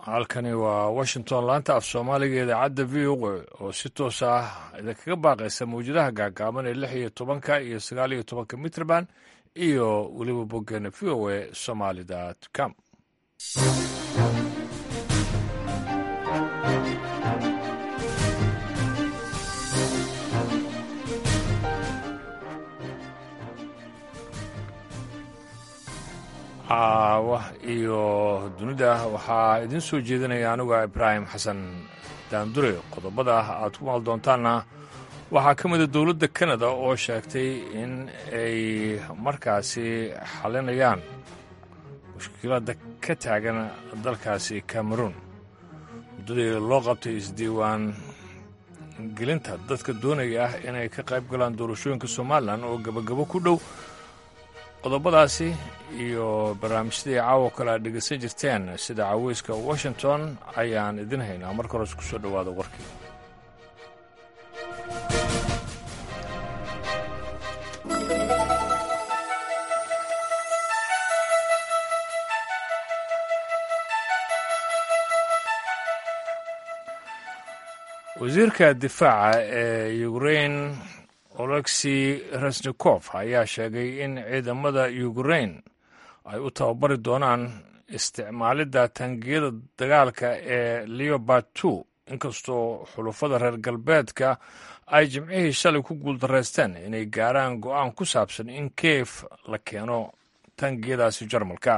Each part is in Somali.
halkani waa washington laanta af soomaaliga idaacadda v o oo si toos ah idinkaga baaqaysa mawjadaha gaagaaban ee lix iyo tobanka iyo sagaal iyo tobanka mitrband iyo weliba boggeena v o a somaali dt com caawa iyo dunida waxaa idiin soo jeedinaya anuga ibraahim xasan daandure qodobada aad ku maal doontaanna waxaa ka mida dowladda kanada oo sheegtay in ay markaasi xalinayaan mushkiladda ka taagan dalkaasi cameroon muddadii loo qabtay isdiiwaan gelinta dadka doonaya ah inay ka qayb galaan doorashooyinka somalilan oo gebagabo ku dhow qodobadaasi iyo barnaamijyadii caawo kale aad dhegaysan jirteen sida caweyska washington ayaan idin haynaa marka hores ku soo dhowaada warkii wasiirka difaaca ee ukrain olexi resnikof ayaa sheegay in ciidamada ukrain ay u tababari doonaan isticmaalidda taangiyada dagaalka ee leobard two inkastoo xulufada reer galbeedka ay jimcihii shalay ku guuldaraysteen inay gaaraan go'aan ku saabsan in kiev la keeno taangiyadaasi jarmalka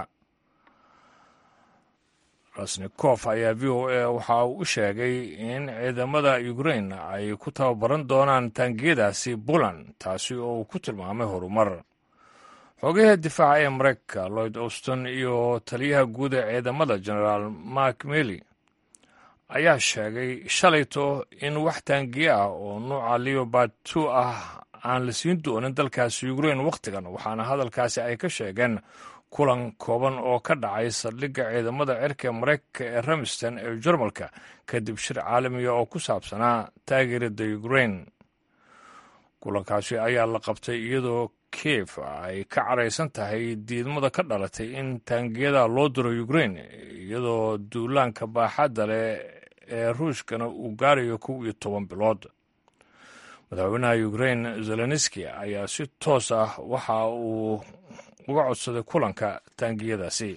rasnikof ayaa v o a waxa uu u sheegay in ciidamada ukrain ay ku tababaran doonaan taangiyadaasi puland taasi oo uu ku tilmaamay horumar xogayaha difaaca ee mareykanka lloyd auston iyo taliyaha guud ee ciidamada genaraal mark mely ayaa sheegay shalayto in wax taangiye ah oo nuuca leobard two ah aan la siin doonin dalkaasi ukrain wakhtigan waxaana hadalkaasi ay ka sheegeen kulan kooban oo ka dhacay saldhigga ciidamada cirka ee maraykanka ee ramston ee jarmalka kadib shir caalamiga oo ku saabsanaa taageerada ukrain kulankaasi ayaa la qabtay iyadoo kiev ay ka caraysan tahay diidmada ka dhalatay in taangiyada loo diro ukrain iyadoo duulaanka baaxadda leh ee ruushkana uu gaarayo kow iyo toban bilood madaxweynaha ukrain zelenski ayaa si toos ah waxa uu uga codsaday kulanka taangiyadaasi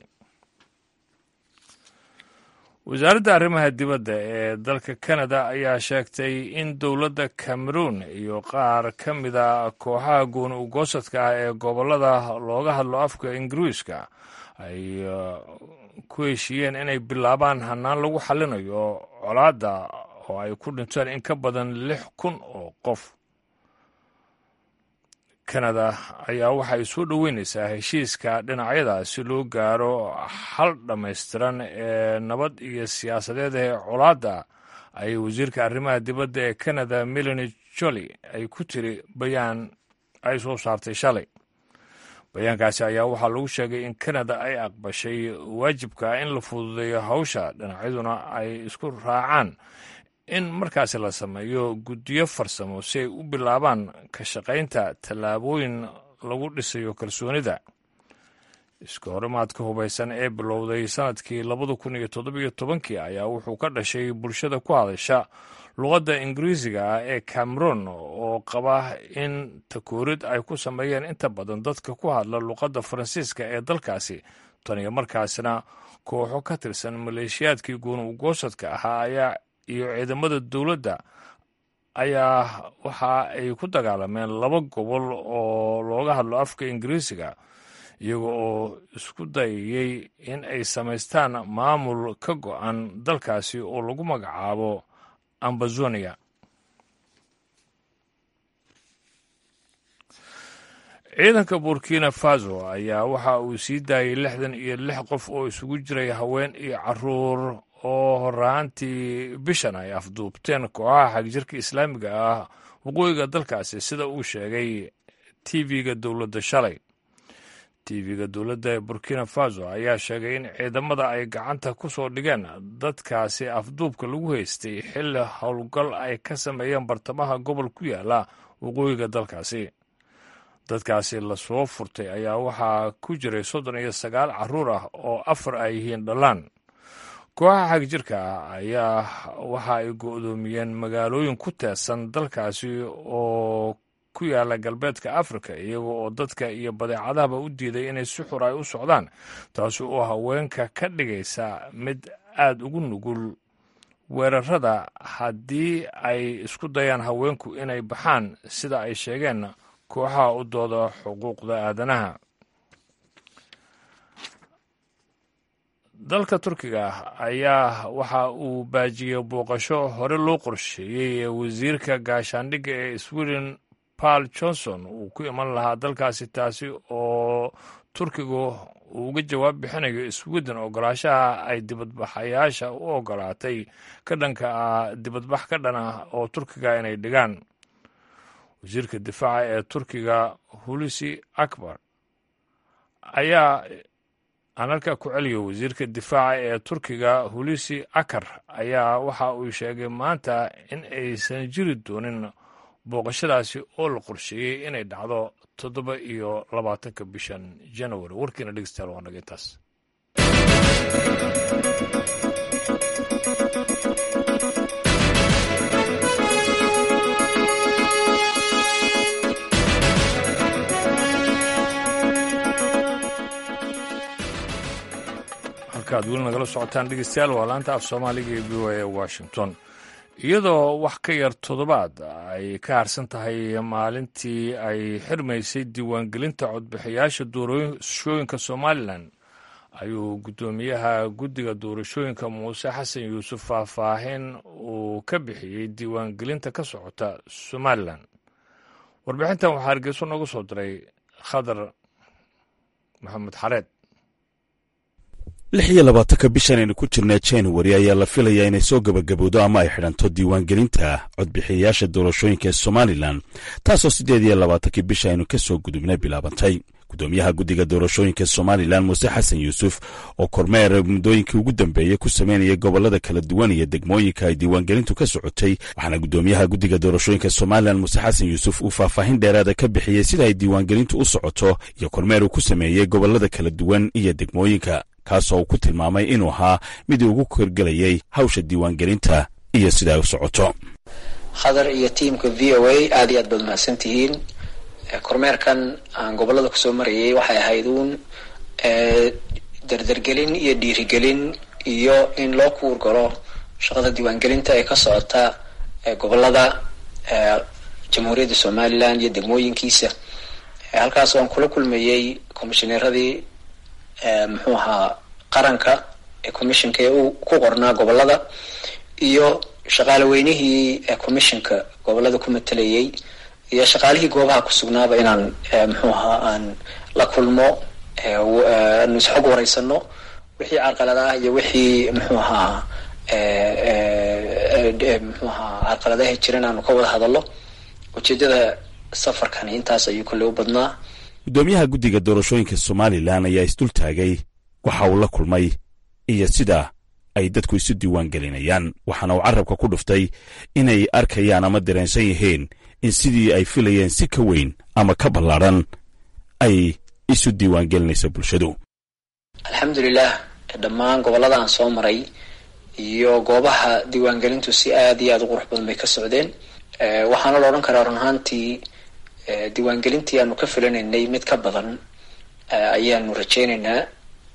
wasaaradda arrimaha dibadda ee dalka kanada ayaa sheegtay in dowladda cameroon iyo qaar ka mida kooxaha gooni ugoosadka ah ee gobollada looga hadlo afka ingiriiska ay ku heshiiyeen inay bilaabaan hannaan lagu xallinayo colaadda oo ay ku dhinteen in ka badan lix kun oo qof kanada ayaa waxay soo dhoweynaysaa heshiiska dhinacyada si loo gaaro xal dhammaystiran ee nabad iyo siyaasadeed ee colaadda ayay wasiirka arrimaha dibadda ee kanada melani joli ay ku tiri bayaan ay soo saartay shalay bayaankaasi ayaa waxaa lagu sheegay in kanada ay aqbashay waajibka in la fududeeyo hawsha dhinacyaduna ay isku raacaan in markaasi la sameeyo guddiyo farsamo si ay u bilaabaan ka shaqaynta tallaabooyin lagu dhisayo kalsoonida iska horimaadka hubaysan ee bilowday sannadkii labada kun iyo toddobiyo tobankii ayaa wuxuu ka dhashay bulshada ku hadasha luqadda ingiriisiga ah ee cameroon oo qaba in takoorid ay ku sameeyeen inta badan dadka ku hadla luqadda faransiiska ee dalkaasi tan iyo markaasina kooxo ka tirsan maleeshiyaadkii gooni ugoosadka ahaa ayaa iyo ciidamada dowladda ayaa waxa ay ku dagaalameen laba gobol oo looga hadlo afka ingiriisiga iyaga oo isku dayayey in ay samaystaan maamul ka go'an dalkaasi oo lagu magacaabo ambazonia ciidanka burkina faso ayaa waxa uu sii daayay lixdan iyo lix qof oo isugu jiray haween iyo caruur oo horaantii bishan ay afduubteen kooxaha xagjirka islaamiga ah waqooyiga dalkaasi sida uu sheegay tv-ga dowladda shalay tv-ga dowladda ee burkina faso ayaa sheegay in ciidamada ay gacanta ku soo dhigeen dadkaasi afduubka lagu haystay xilli howlgal ay ka sameeyeen bartamaha gobol ku yaala waqooyiga dalkaasi dadkaasi lasoo furtay ayaa waxaa ku jiray soddon iyo sagaal carruur ah oo afar ay yihiin dhallaan kooxaha xagjirka ah ayaa waxa ay go-doomiyeen magaalooyin ku teesan dalkaasi oo ku yaala galbeedka afrika iyaga oo dadka iyo badeecadahaba u diiday inay si xur ay u socdaan taasi oo haweenka ka dhigaysa mid aada ugu nugul weerarada haddii ay isku dayaan haweenku inay baxaan sida ay sheegeen kooxaha u dooda xuquuqda aadanaha dalka turkiga ayaa waxa uu baajiyey booqasho hore loo qorsheeyey ee wasiirka gaashaandhigga ee sweden paul johnson uu ku iman lahaa dalkaasi taasi oo turkigu uu uga jawaab bixinayo sweden ogolaashaha ay dibadbaxayaasha u ogolaatay ka dhanka ah dibadbax ka dhan ah oo turkiga inay dhigaan wasiirka difaaca ee turkiga hulisi akbar ayaa aan halkaa ku celiyo wasiirka difaaca ee turkiga hulisi akar ayaa waxa uu sheegay maanta in aysan jiri doonin booqashadaasi oo la qorsheeyey inay dhacdo toddoba iyo labaatanka bishan january warkiina dhegeystayaal waa naga intaas halkaad weli nagala socotaan dhegeystayaal waa laanta af soomaaliga ee v o a washington iyadoo wax ka yar toddobaad ay ka harsan tahay maalintii ay xirmaysay diiwaangelinta codbixiyaasha doorashooyinka somalilan ayuu guddoomiyaha guddiga doorashooyinka muuse xasan yuusuf faahfaahin uu ka bixiyey diiwaangelinta ka socota somalilan warbixintan waxaa hargeyso noogu soo diray khadar maxamed xareed lix iyo labaatanka bishan aynu ku jirnaa januari ayaa la filayaa inay soo gebagabowdo ama ay xidhanto diiwaangelinta codbixiyayaasha doorashooyinka ee somalilan taasoo siddeed iyo labaatankii bisha aynu ka soo gudubna bilaabantay guddoomiyaha guddiga doorashooyinka somalilan muuse xasan yuusuf oo kormeer muddooyinkii ugu dambeeyey ku sameynayay gobollada kala duwan iyo degmooyinka ay diiwaangelintu ka socotay waxaana guddoomiyaha guddiga doorashooyinka somalilan muuse xasan yuusuf uu faahfaahin dheeraada ka bixiyey sida ay diiwaangelintu u socoto iyo kormeer uu ku sameeyey gobollada kala duwan iyo degmooyinka kaasoo uu ku tilmaamay inuu ahaa midii ugu korgelayay hawsha diiwaangelinta iyo sida ay u socoto khadar iyo tiimka v o a aad iyo aad baad mahadsan tihiin kormeerkan aan gobollada kusoo marayay waxay ahayd uun dardargelin iyo dhiirigelin iyo in loo kuur galo shaqada diiwaangelinta ee ka socota gobollada jamhuuriyadda somalilan iyo degmooyinkiisa halkaas aan kula kulmayey komishineeradii muxuu ahaa qaranka ee commissionka ee uu ku qornaa gobollada iyo shaqaale weynihii commissionka gobollada ku matalayay iyo shaqaalihii goobaha ku sugnaaba inaan muxuu ahaa aan la kulmo anu isxog wareysano wixii carqaladaah iyo wixii muxuu ahaa muxuu ahaa carqaladaha jiran aanu ka wada hadallo ujeedada safarkani intaas ayuu kolley u badnaa guddoomiyaha guddiga doorashooyinka somalilan ayaa isdultaagay waxa uu la kulmay iyo sida ay dadku isu diiwaan gelinayaan waxaana uu carabka ku dhuftay inay arkayaan ama dareensan yihiin in sidii ay filayeen si ka weyn ama ka ballaadhan ay isu diiwaan gelinayso bulshadu alxamdulilah dhammaan gobollada aan soo maray iyo goobaha diiwaangelintu si aad iyo aada u qurux badan bay ka socdeen waxaana la odhan karaa run ahaantii diiwaangelintii aanu ka filanaynay mid ka badan ayaanu rajeynaynaa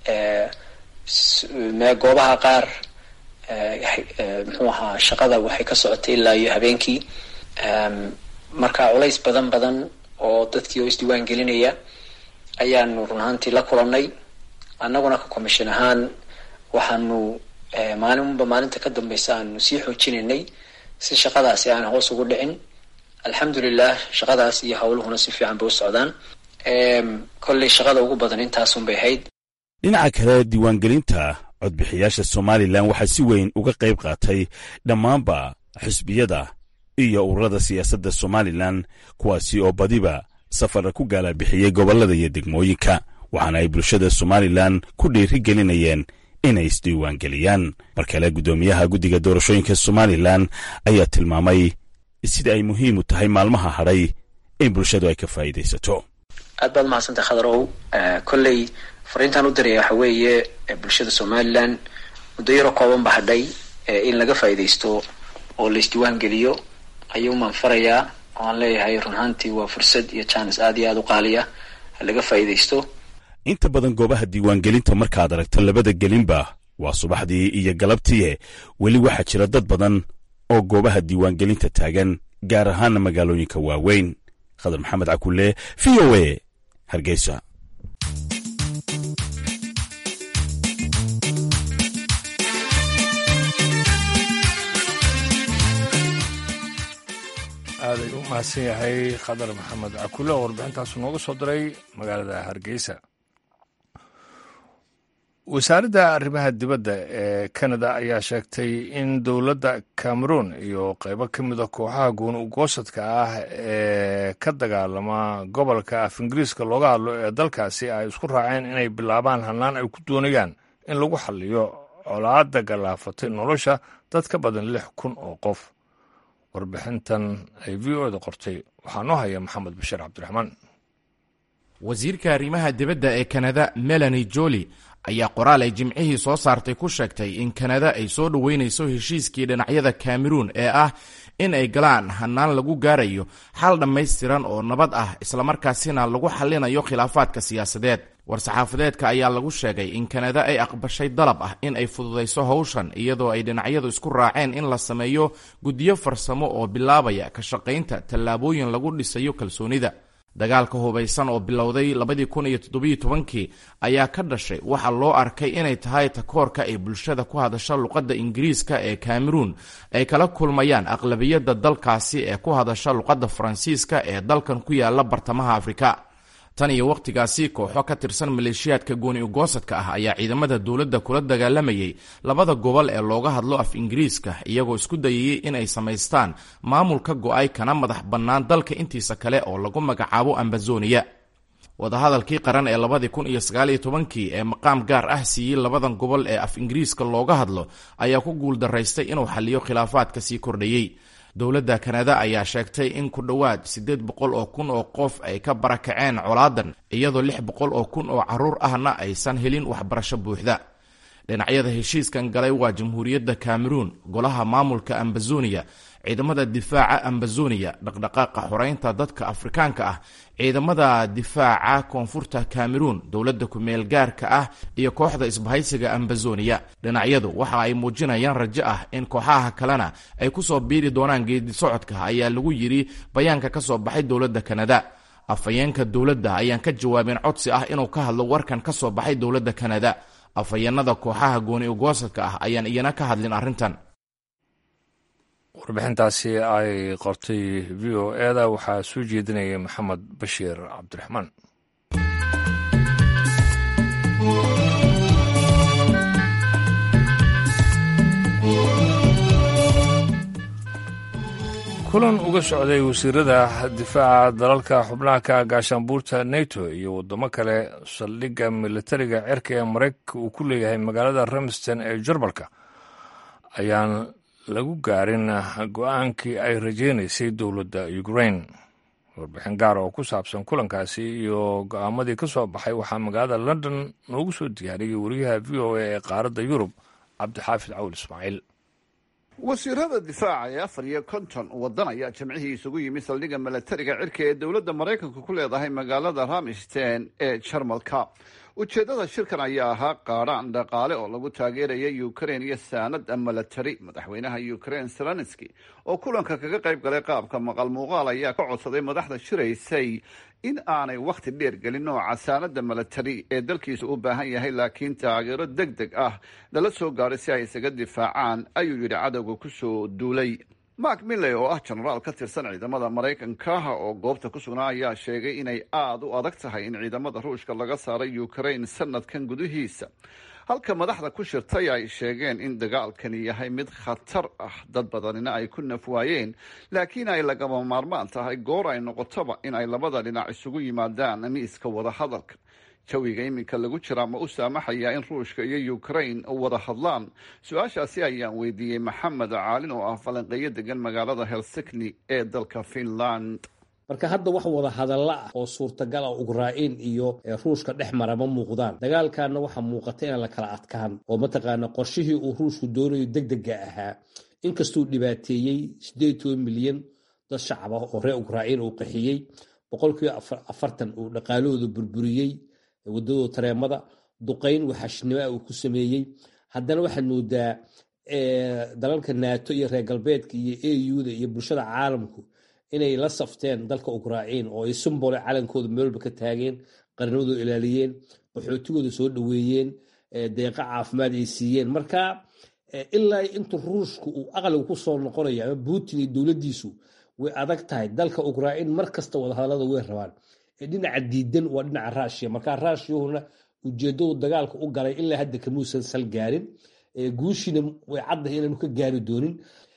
goobaha qaar muxuu ahaa shaqada waxay ka socotay ilaa iyo habeenkii marka culays badan badan oo dadkii oo isdiiwaan gelinaya ayaanu run ahaantii la kulannay annaguna ka commission ahaan waxaanu maalinba maalinta ka dambeysa aanu sii xoojinaynay si shaqadaasi aan hoos ugu dhicin alxamdulilah shaqadaas iyo howluhuna si fiican bay u socdaan kolley shaqada ugu badan intaasunbay ahayd dhinaca kale diiwaangelinta codbixiyaasha somalilan waxaa si weyn uga qayb qaatay dhammaanba xisbiyada iyo ururada siyaasadda somalilan kuwaasi oo badiba safarra ku gaalabixiyey gobollada iyo degmooyinka waxaana ay bulshada somalilan ku dhiiri gelinayeen inay isdiiwaangeliyaan mar kale guddoomiyaha guddiga doorashooyinka somalilan ayaa tilmaamay sida ay muhiim u tahay maalmaha hadhay in bulshadu ay ka faa'iidaysato aad baad mahadsantahay khadarow kolley fariintaan u diraya waxa weeye bulshada somalilan muddo yaro kooban ba hadhay in laga faa'iidaysto oo la isdiiwaan geliyo ayuumaan farayaa oo aan leeyahay run ahaantii waa fursad iyo jaanis aad iyo aada u qaaliya ha laga faa'iidaysto inta badan goobaha diiwaangelinta markaad aragto labada gelinba waa subaxdii iyo galabtii weli waxaa jira dad badan oo goobaha diiwaangelinta taagan gaar ahaana magaalooyinka waaweyn khadar maxamed cakulle v o a hargeysa aaday u mahadsan yahay khadar maxamed cakulle oo warbixintaasu nooga soo diray magaalada hargeysa wasaaradda arrimaha dibadda ee kanada ayaa sheegtay in dowladda cameroon iyo qaybo ka mida kooxaha gooni ugoosadka ah ee ka dagaalama gobolka af ingiriiska looga hadlo ee dalkaasi ay isku raaceen inay bilaabaan hannaan ay ku doonayaan in lagu xalliyo colaadda galaafatay nolosha dad ka badan lix kun oo qof warbixintan ay v o da qortay waxaa noo haya maxamed bashiir cabdiraxmaan wasiirka arrimaha dibadda ee kanada melani joli ayaa qoraal ay jimcihii soo saartay ku sheegtay in kanada ay soo dhoweynayso heshiiskii dhinacyada kameruun ee ah in ay galaan hannaan lagu gaarayo xal dhammaystiran oo nabad ah islamarkaasina lagu xallinayo khilaafaadka siyaasadeed war-saxaafadeedka ayaa lagu sheegay in kanada ay aqbashay dalab ah in ay fududayso howshan iyadoo ay dhinacyadu isku raaceen in la sameeyo guddiyo farsamo oo bilaabaya ka shaqaynta tallaabooyin lagu dhisayo kalsoonida dagaalka hubaysan oo bilowday labadii kun iyo toddobiyo tobankii ayaa ka dhashay waxaa loo arkay inay tahay takoorka ay bulshada ku hadasha luqadda ingiriiska ee cameruun ay kala kulmayaan aqlabiyadda dalkaasi ee ku hadasha luqadda faransiiska ee dalkan ku yaala bartamaha afrika tan iyo wakhtigaasi kooxo ka tirsan maleeshiyaadka gooni ugoosadka ah ayaa ciidamada dowladda kula dagaalamayay labada gobol ee looga hadlo af ingiriiska iyagoo isku dayayay inay samaystaan maamul ka go-ay kana madax bannaan dalka intiisa kale oo lagu magacaabo ambazoniya wadahadalkii qaran ee labadii kun iyo sagaaliyo tobankii ee maqaam gaar ah siiyey labadan gobol ee af ingiriiska looga hadlo ayaa ku guuldaraystay inuu xalliyo khilaafaadka sii kordhayey dowladda kanada ayaa sheegtay in ku dhowaad siddeed boqol oo kun oo qof ay ka barakaceen colaadan iyadoo lix boqol oo kun oo carruur ahna aysan helin waxbarasho buuxda dhinacyada heshiiskan galay waa jamhuuriyadda cameruun golaha maamulka ambazoniya ciidamada difaaca ambazoniya dhaqdhaqaaqa xoreynta dadka afrikaanka ah ciidamada difaaca koonfurta cameruun dowladda ku-meel gaarka ah iyo kooxda isbahaysiga ambazoniya dhinacyadu waxa ay muujinayaan rajo ah in kooxaha kalena ay ku soo biiri doonaan geedi socodka ayaa lagu yidhi bayaanka ka soo baxay dowladda kanada afhayeenka dowladda ayaan ka jawaabin codsi ah inuu ka hadlo warkan ka soo baxay dowladda kanada afhayeenada kooxaha gooni ugoosadka ah ayaan iyana ka hadlin arrintan warbixintaasi ay qortay v o eda waxaa soo jeedinayay maxamed bashiir cabdiraxmaan kulan uga socday wasiirada difaaca dalalka xubnaha ka gaashaanbuurta neto iyo waddamo kale saldhigga militariga cirka ee maraykanka uu ku leeyahay magaalada ramston ee jarmalka ayaan lagu gaarin go-aankii ay rajaynaysay dowladda ukraine warbixin gaara oo ku saabsan kulankaasi iyo go-aamadii ka soo baxay waxaa magaalada london noogu soo diyaariyey wariyaha v o a ee qaaradda yurub cabdixaafid cawl ismaaciil wasiirada difaaca ee afar iyo konton waddan ayaa jimcihii isugu yimi saldhigga milatariga cirka ee dowladda maraykanku ku leedahay magaalada ramstein ee jarmalka ujeeddada shirkan ayaa ahaa qaadhaan dhaqaale oo lagu taageeraya ukrain iyo saanad milatari madaxweynaha ukrain zelenski oo kulanka kaga qayb galay qaabka maqal muuqaal ayaa ka codsaday madaxda shiraysay in aanay wakhti dheer gelin nooca saanada milatari ee dalkiisa u baahan yahay laakiin taageero deg deg ah lala soo gaaray si ay isaga difaacaan ayuu yidhi cadowga kusoo duulay mark milley oo ah jenaraal ka tirsan ciidamada maraykanka oo goobta ku sugnaa ayaa sheegay inay aada u adag tahay in ciidamada ruushka laga saaray ukrain sanadkan gudihiisa halka madaxda ku shirtay ay sheegeen in dagaalkani yahay mid khatar ah dad badanina ay ku naf waayeen laakiin ay lagama maarmaan tahay goor ay noqotoba in ay labada dhinac isugu yimaadaan miiska wadahadalka jawiga iminka lagu jiraa ma u saamaxayaa in ruushka iyo ukrain wada hadlaan su-aashaasi ayaan weydiiyey maxamed caalin oo ah falanqeeyo degan magaalada helsikni ee dalka finland marka hadda wax wada hadalla ah oo suurtagal ah ukrain iyo ruushka dhex mara ma muuqdaan dagaalkanna waxaa muuqata inaan la kala adkaan oo mataqaana qorshihii uu ruushku doonayo degdega ahaa inkastuu dhibaateeyey sideed toban milyan dad shacab ah oo reer ukrain uu qaxiyey boqolkiiba afartan uu dhaqaalahooda burburiyey wadadooda tareemada duqayn waxashnimo ah uu ku sameeyey haddana waxaad moodaa dalalka nato iyo reer galbeedka iyo auda iyo bulshada caalamku inay la safteen dalka ukrain oo ay sumbole calankooda meelba ka taageen qarnimadooda ilaaliyeen qaxootigooda soo dhoweeyeen deeqa caafimaad ay siiyeen marka ilaa intu ruushku uu aqliga ku soo noqonayo ama putin iyo dowladdiisu way adag tahay dalka ukrain mar kasta wadahadalada way rabaan dhinaca diidan waa dhinaca rushia marka rushiyahuna ujeedadu dagaalka u galay ilaa hadda kamuusan sal gaarin guushiina way caddahay inaanu ka gaari doonin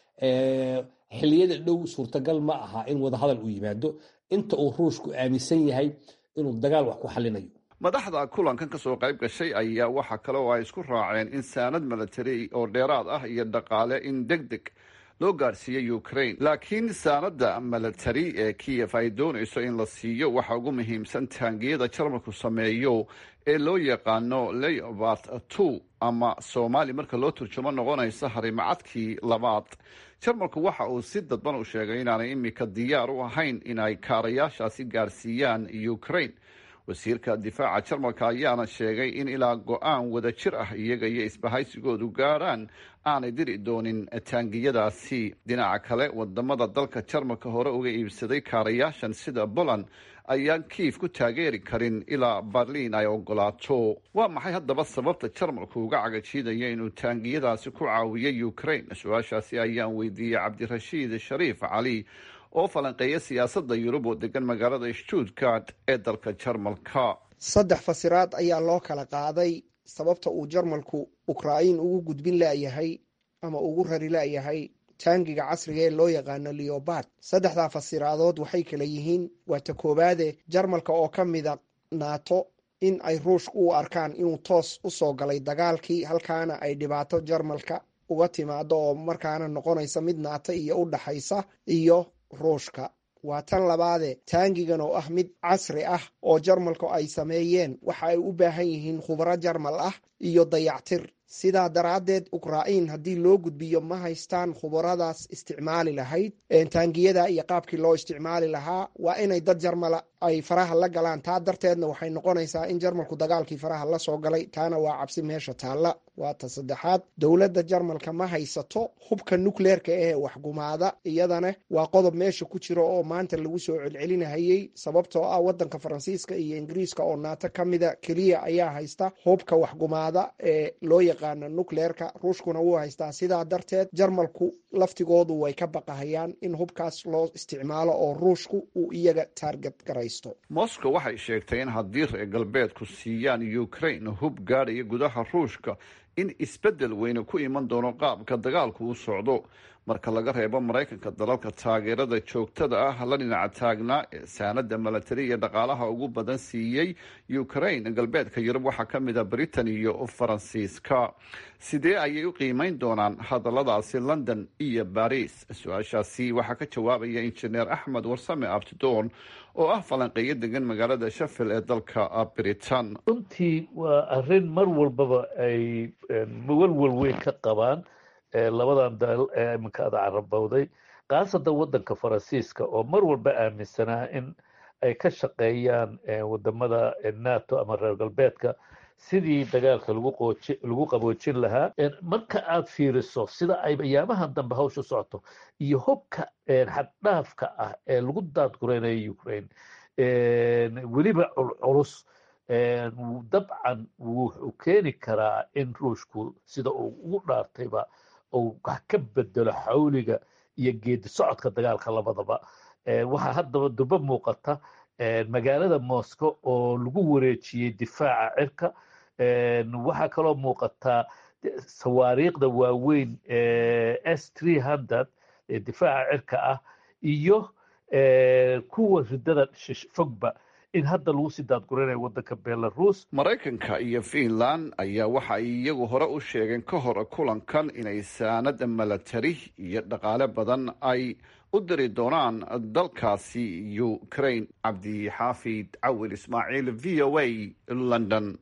xiliyada dhow suurtagal ma aha in wadahadal uu yimaado inta uu ruushku aaminsan yahay inuu dagaal wax ku xalinayo madaxda kulankan ka soo qayb gashay ayaa waxa kale oo ay isku raaceen in saanad milatari oo dheeraad ah iyo dhaqaale in deg deg loo gaadhsiiyey ukraine laakiin saanada milatari ee kiyef ay doonayso in la siiyo waxa ugu muhiimsan taangiyada jarmalku sameeyo ee loo yaqaano leobart two ama soomaali marka loo turjumo noqonaysa harimacadkii labaad jarmalku waxa uu si dadban u sheegay inaanay imika diyaar u ahayn in ay kaarayaashaasi gaarsiiyaan ukraine wasiirka difaaca jarmalka ayaana sheegay in ilaa go-aan wada jir ah iyaga iyo isbahaysigoodu gaadhaan aanay diri doonin taangiyadaasi dhinaca kale wadamada dalka jarmalka hore uga iibsaday kaarayaashan sida poland ayaan kiif ku taageeri karin ilaa berliin ay ogolaato waa maxay haddaba sababta jarmalku uga cagajiidaya inuu taangiyadaasi ku caawiyay ukraine su-aashaasi ayaan weydiiyey cabdirashiid shariif cali oo falanqeeya siyaasadda yurub oo degan magaalada stuttgart ee dalka jarmalka saddex fasiraad ayaa loo kala qaaday sababta uu jarmalku ukrain ugu gudbin laayahay ama ugu rari laayahay taangiga casriga ee loo yaqaano leobard saddexdaa fasiraadood waxay kala yihiin waa ta koowaade jarmalka oo ka mida naato in ay ruushka u arkaan inuu toos u soo galay dagaalkii halkaana ay dhibaato jarmalka uga timaado oo markaana noqonaysa mid naato iyo u dhaxaysa iyo ruushka waa tan labaade taangigan oo ah mid casri ah oo jarmalku ay sameeyeen waxa ay u baahan yihiin khubro jarmal ah iyo dayactir sidaa daraaddeed ukrain haddii loo gudbiyo ma haystaan khubaradaas isticmaali lahayd taangiyada iyo qaabkii loo isticmaali lahaa waa inay dad jarmala ay faraha la galaan taa darteedna waxay noqonaysaa in jarmalku dagaalkii faraha la soo galay taana waa cabsi meesha taalla waa ta saddexaad dowladda jarmalka ma haysato hubka nukleerka ee waxgumaada iyadana waa qodob meesha ku jira oo maanta lagu soo celcelinahayey sababtoo ah wadanka faransiiska iyo ingiriiska oo naato ka mida keliya ayaa haysta hubka waxgumaada ee loo yaqaano nukleerka ruushkuna wuu haystaa sidaa darteed jarmalku laftigoodu way ka baqahayaan in hubkaas loo isticmaalo oo ruushku uu iyaga taarget garaysto moscow waxay sheegtay in haddii reer galbeedku siiyaan ukraine hub gaadhaya gudaha ruushka in isbeddel weyne ku iman doono qaabka dagaalku u socdo marka laga reebo maraykanka dalalka taageerada joogtada ah la dhinaca taagnaa ee saanada milatari iyo dhaqaalaha ugu badan siiyey ukraine galbeedka yurub waxaa ka mid a britain iyo faransiiska sidee ayay u qiimeyn doonaan hadalladaasi london iyo baris su-aashaasi waxaa ka jawaabaya injineer axmed warsame abtidoon oo ah falanqeeyo degan magaalada shafil ee dalka britain runtii waa arrin mar walbaba ay walwal weyn ka qabaan labadan dal ee iminka ada carabowday khaasatan waddanka faransiiska oo mar walba aaminsanaa in ay ka shaqeeyaan wadamada nato ama reer galbeedka sidii dagaalka lagu qaboojin lahaa marka aad fiiriso sida ay ayaamahan dambe hawsha socoto iyo hubka xaddhaafka ah ee lagu daadgureynayo ukraine weliba culculus dabcan wuxuu keeni karaa in ruushku sida uu ugu dhaartayba uu wax ka bedelo xawliga iyo geedi socodka dagaalka labadaba waxaa haddaba duba muuqata magaalada moscow oo lagu wareejiyey difaaca cirka waxaa kaloo muuqataa sawaariikhda waaweyn s tree hundred ee difaaca cirka ah iyo kuwa ridada fogba in hadda lagu sii daadguranayo waddanka belarus maraykanka iyo finland ayaa waxa ay iyagu hore u sheegeen ka hor kulankan inay saanada milatari iyo dhaqaale badan ay u diri doonaan dalkaasi ukraine cabdixaafid cawil ismaaciil v o a london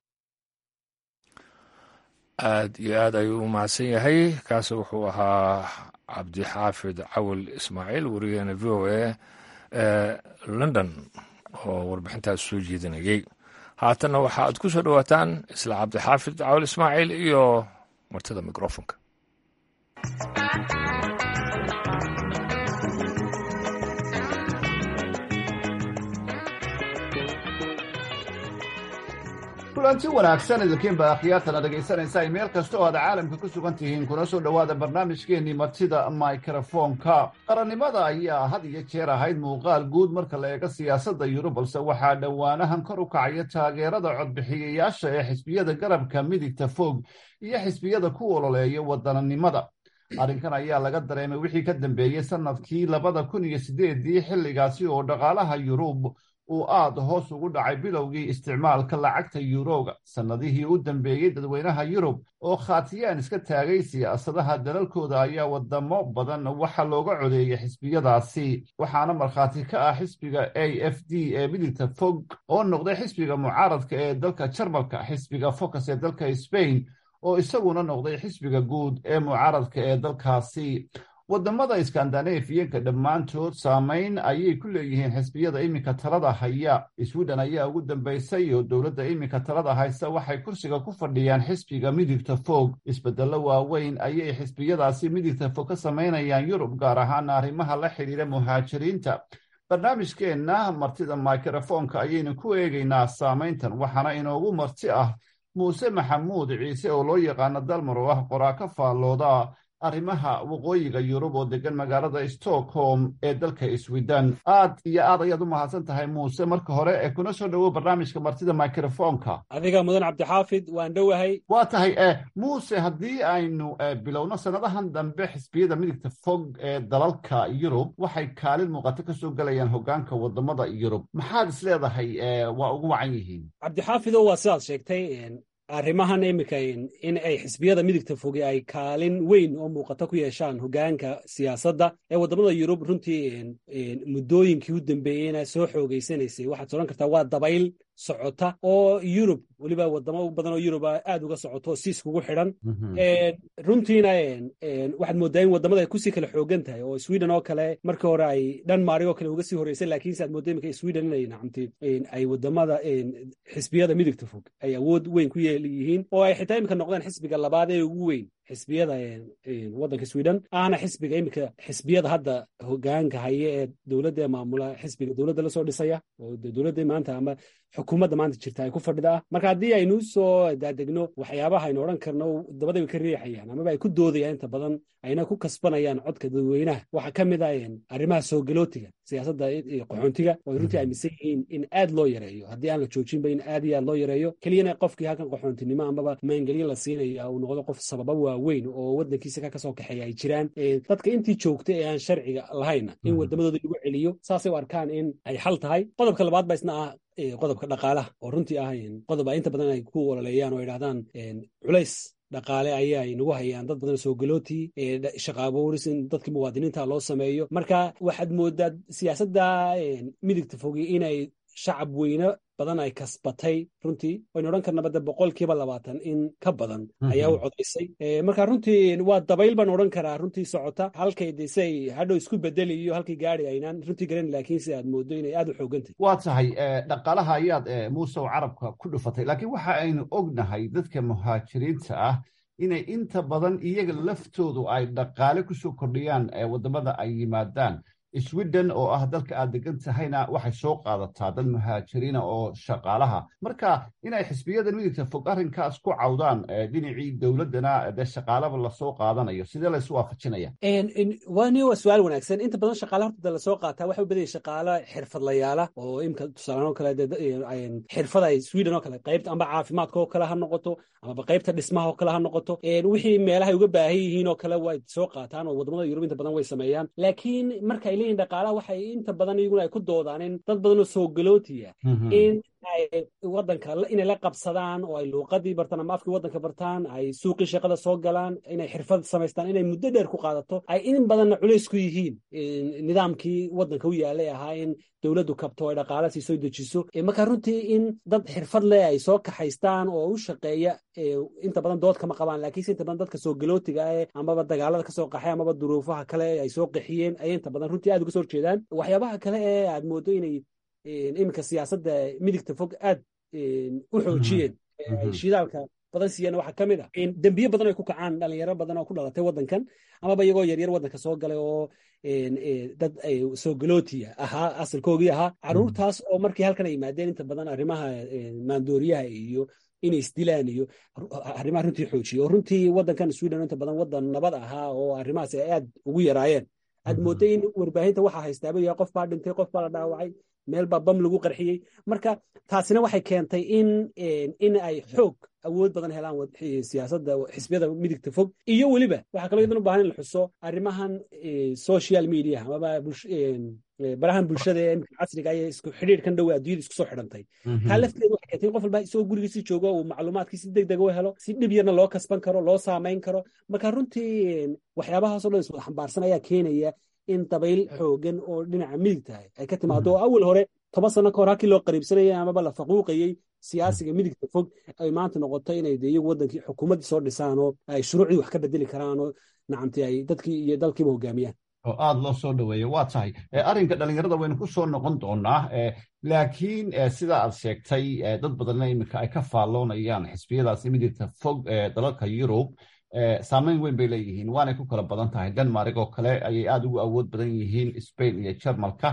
aad iyo aad ayuu u mahadsan yahay kaasi wuxuu ahaa cabdixaafid cawil ismaaciil warigeena v o a ee london oo warbixintaas soo jeedinayay haatanna waxa aad ku soo dhowaataan isla cabdixaafid cawil ismaaciil iyo martida microfonka kulanti wanaagsan idinkiinba akhyaartana dhegaysanaysa ay meel kasta oo aad caalamka ku sugan tihiin kuna soo dhowaada barnaamijkeennii martida mikrofoonka qarannimada ayaa had iyo jeer ahayd muuqaal guud marka la eego siyaasadda yurub balse waxaa dhowaanahan kor u kacaya taageerada codbixiyayaasha ee xisbiyada garabka midigta fog iyo xisbiyada ku ololeeya wadananimada arrinkan ayaa laga dareemay wixii ka dambeeyey sannadkii labada kun iyo sideedii xilligaasi oo dhaqaalaha yurub uu aada hoos ugu dhacay bilowgii isticmaalka lacagta yuroga sannadihii u dambeeyey dadweynaha yurub oo khaatiyaan iska taagay siyaasadaha dalalkooda ayaa wadamo badan waxa looga codeeyay xisbiyadaasi waxaana markhaati ka ah xisbiga a f d ee midigta fog oo noqday xisbiga mucaaradka ee dalka jarmalka xisbiga focus ee dalka sbain oo isaguna noqday xisbiga guud ee mucaaradka ee dalkaasi wadamada skandanafiyanka dhammaantood saamayn ayay ku leeyihiin xisbiyada iminka talada haya sweden ayaa ugu dambaysay oo dowladda iminka talada haysa waxay kursiga ku fadhiyaan xisbiga midigta fog isbedelo waaweyn ayay xisbiyadaasi midigta fog ka samaynayaan yurub gaar ahaan arrimaha la xidhiira muhaajiriinta barnaamijkeenna martida mikrofoonka ayaynu ku eegaynaa saamayntan waxaana inoogu marti ah muuse maxamuud ciise oo loo yaqaano dalmar oo ah qoraa ka faallooda arrimaha waqooyiga yurub oo degan magaalada stockholm ee dalka sweden aad iyo aad ayaad u mahadsan tahay muuse marka hore ee kuna soo dhowow barnaamijka martida mikrofoonka adiga mudan cabdixaafid waan dhowahay waa tahay e muuse haddii aynu bilowno sannadahan dambe xisbiyada midigta fog ee dalalka yurub waxay kaalin muuqato ka soo gelayaan hogaanka wadamada yurub maxaad is leedahay waa ugu wacan yihiin cabdixaafido waa sidaad sheegtay arrimahan iminka in ay xisbiyada midigta foge ay kaalin weyn oo muuqato ku yeeshaan hogaanka siyaasadda ee waddamada yurub runtii muddooyinkii u dambeeyeyna soo xoogeysanaysay waxaad soran kartaa waa dabayl socota oo yurub weliba wadamo badan oo yuruba aad uga socoto si iskugu xidhan runtiina waxaad moodaa in wadamada ay kusii kala xoogan tahay oo sweden oo kale markii hore ay dhanmari oo kale uga sii horeysay laakiinse aad mooda imika sweden inay nacamti ay wadamada xisbiyada midigta fog ay awood weyn ku yeeliyihiin oo ay xitaa imika noqdeen xisbiga labaad ee ugu weyn xisbiyada waddanka sweden ahna xisbiga iminka xisbiyada hadda hogaanka haya ee dowladda maamula xisbiga dowladda lasoo dhisaya oo dowladda maanta ama xukuumadda maanta jirta ay ku fadhida ah marka haddii aynu soo daadegno waxyaabaha aynu odhan karno dabada way ka riixayaan amaba ay ku doodayaan inta badan ayna ku kasbanayaan codka dadweynaha waxaa ka mid ah arrimaha soogalootiga siyaasadda qaxoontiga oo ay runtii aaminsan yihiin in aad loo yareeyo haddii aan la joojinba in aad iyo aad loo yareeyo keliyana qofkii halkan qaxoontinimo amaba maangelyo la siinaya uu noqdo qof sababa waaweyn oo waddankiisa ka kasoo kaxeeya ay jiraan dadka intii joogta ee aan sharciga lahayna in wadamadooda lagu celiyo saasay u arkaan in ay xal tahay qodobka labaad ba isna ah qodobka dhaqaalaha oo runtii ah qodob a inta badan ay ku ololeeyaan oo idhahdaan culays dhaqaale ayaa nagu hayaan dad badan soogalooti shaqaabuuris in dadka muwaadiniinta loo sameeyo marka waxaad moodaa siyaasadda midigta fogi inay shacab weyne badan ay kasbatay runtii waynu odhan karna badda boqolkiiba labaatan in ka badan ayaa u codaysay marka runtii waa dabayl baan odhan karaa runtii socota halkay desay hadhow isku bedeli iyo halkay gaari aynaan runtii garan laakiinse aad moodo inay aad u xoogantahy waa tahay dhaqaalaha ayaad muuse carabka ku dhufatay laakiin waxa aynu ognahay dadka muhaajiriinta ah inay inta badan iyaga laftoodu ay dhaqaale kusoo kordhiyaan wadamada ay yimaadaan sweden oo ah dalka aad degan tahayna waxay soo qaadataa dad muhaajiriina oo shaqaalaha marka inay xisbiyada midigta fog arrinkaas ku cawdaan dhinacii dowladdana dee shaqaalaba lasoo qaadanayo sidee laysu waafajinaya wani waa su-aal wanaagsan inta badan shaqaala horta lasoo qaataa waxa u badan yahay shaqaalo xirfadlayaala oo imka tusaalaan oo kale xirfada ay sweden oo kale qaybta amba caafimaadka oo kale ha noqoto amaba qaybta dhismaha oo kale ha noqoto wixii meelahay uga baahan yihiin oo kale way soo qaataan oo wadamada yurub inta badan way sameeyaan laakiin markay leeyihin dhaqaalaha waxay inta badan iyaguna ay ku doodaan in dad badan oo soo galootiya in ay wadanka inay la qabsadaan oo ay luuqadii bartaan ama afkii wadanka bartaan ay suuqii shaqada soo galaan inay xirfad samaystaan inay muddo dheer ku qaadato ay in badanna culays ku yihiin nidaamkii wadanka u yaalay ahaa in dowladdu kabto ay dhaqaala sii soo dejiso marka runtii in dad xirfad leh ay soo kaxaystaan oo u shaqeeya inta badan dood kama qabaan laakiinse inta badan dadka soo galootiga eh amaba dagaalada kasoo qaxay amaba duruufaha kale ay soo qaxiyeen ayay inta badan runtii aad uga soo horjeedaan waxyaabaha kale ee aad moodo inay iminka siyaasadda midigta fog aad u xoojiyeen shidaalka badan siiyeen waxaa ka mid ah dembiye badan ay ku kacaan dhalinyaro badan oo ku dhalatay waddankan amaba iyagoo yaryar waddanka soo galay oo dad soo galootiya ahaa asalkoogii ahaa caruurtaas oo markii halkan ay yimaadeen inta badan arrimaha maandooriyaha iyo inay isdilaan iyo arrimaha runtii xoojiye oo runtii waddankan sweden inta badan waddan nabad ahaa oo arrimahaas ay aad ugu yaraayeen aad mooday in warbaahinta waxaa haystaaba yahay qof baa dhintay qof baa la dhaawacay meel baa bam lagu qarxiyey marka taasina waxay keentay in in ay xoog awood badan helaan siyaasadda xisbiyada midigta fog iyo weliba waxaa kaloo idan u baahan in la xuso arrimahan social media amaba barahan bulshada ee casriga ee isku xidhiirkan dhowe adduunyada isku soo xidhantay taa lafteedu waxay keentay in qof walba isagoo gurigiisi joogo uu macluumaadkii si deg deg u helo si dhib yarna loo kasban karo loo saamayn karo marka runtii waxyaabahaasoo dhan iswada xambaarsan ayaa keenaya in dabayl xoogan oo dhinaca midigta ay ka timaado oo awal hore toban sano ka hor halkii loo qariibsanayay amaba la faquuqayey siyaasiga midigta fog ay maanta noqoto inay de iyagu wadankii xukuumaddii soo dhisaan oo ay shuruucdii wax ka bedeli karaan oo nacamti ay dadkii iyo dalkiiba hogaamiyaan oo aada loo soo dhaweeyo waa tahay arrinka dhalinyarada waynu ku soo noqon doonaa laakiin sida aad sheegtay dad badanna iminka ay ka faalloonayaan xisbiyadaasi midigta fog ee dalalka yurub saameyn weyn bay leeyihiin waanay ku kala badan tahay denmark oo kale ayay aada ugu awood badan yihiin spain iyo jarmalka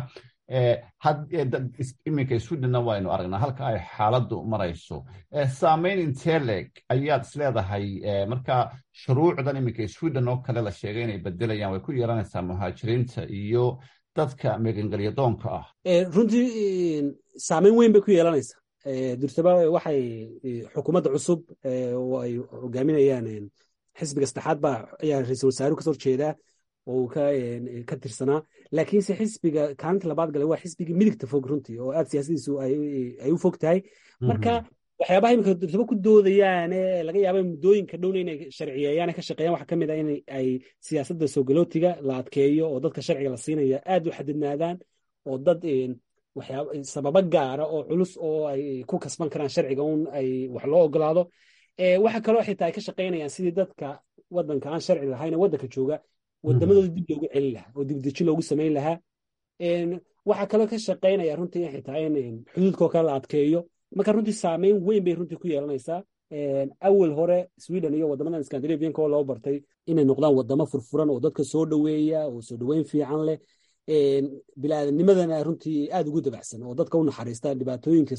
iminka swedhenna waynu aragnaa halka ay xaaladdu marayso saameyn intee leeg ayaad isleedahay marka shuruucdan iminka sweden oo kale la sheegay inay bedelayaan way ku yeelanaysaa muhaajiriinta iyo dadka megangelyadoonka ah runtii saameyn weyn bay ku yeelanaysaa durtaba waxay xukuumadda cusub oo ay hogaaminayaan xisbiga saddexaad baa ayaa ra-iisul wasaaruhu kasoo horjeedaa oo uu ka tirsanaa laakiinse xisbiga kaalinta labaad gale waa xisbigii midigta fog runtii oo aad siyaasadiisu ay u fog tahay marka waxyaabaha imika durtaba ku doodayaane laga yaaba muddooyinka dhowna inay sharciyeeyaan ka shaqeeyaan waxaa ka mid ah in ay siyaasadda soogolootiga la adkeeyo oo dadka sharciga la siinaya aad u xadidnaadaan oo dad waxyaaba sababo gaara oo culus oo ay ku kasban karaan sharciga un ay wax loo ogolaado waxa kaloo xitaa ay ka shaqaynayaan sidii dadka wadanka aan sharci lahayn wadanka jooga wadamadooda dib loogu celin lahaa oo dibdeji loogu samayn lahaa waxaa kaloo ka shaqaynaya runtii xitaa in xuduudkoo kale la adkeeyo marka runtii saameyn weyn bay runtii ku yeelanaysaa awal hore sweden iyo wadamadan scandinavianka oo loo bartay inay noqdaan wadamo furfuran oo dadka soo dhoweeya oo soo dhoweyn fiican leh bilaaadnimadana runtii aad ugu dabacsan oo dadka u naxariista dhibaatooyinka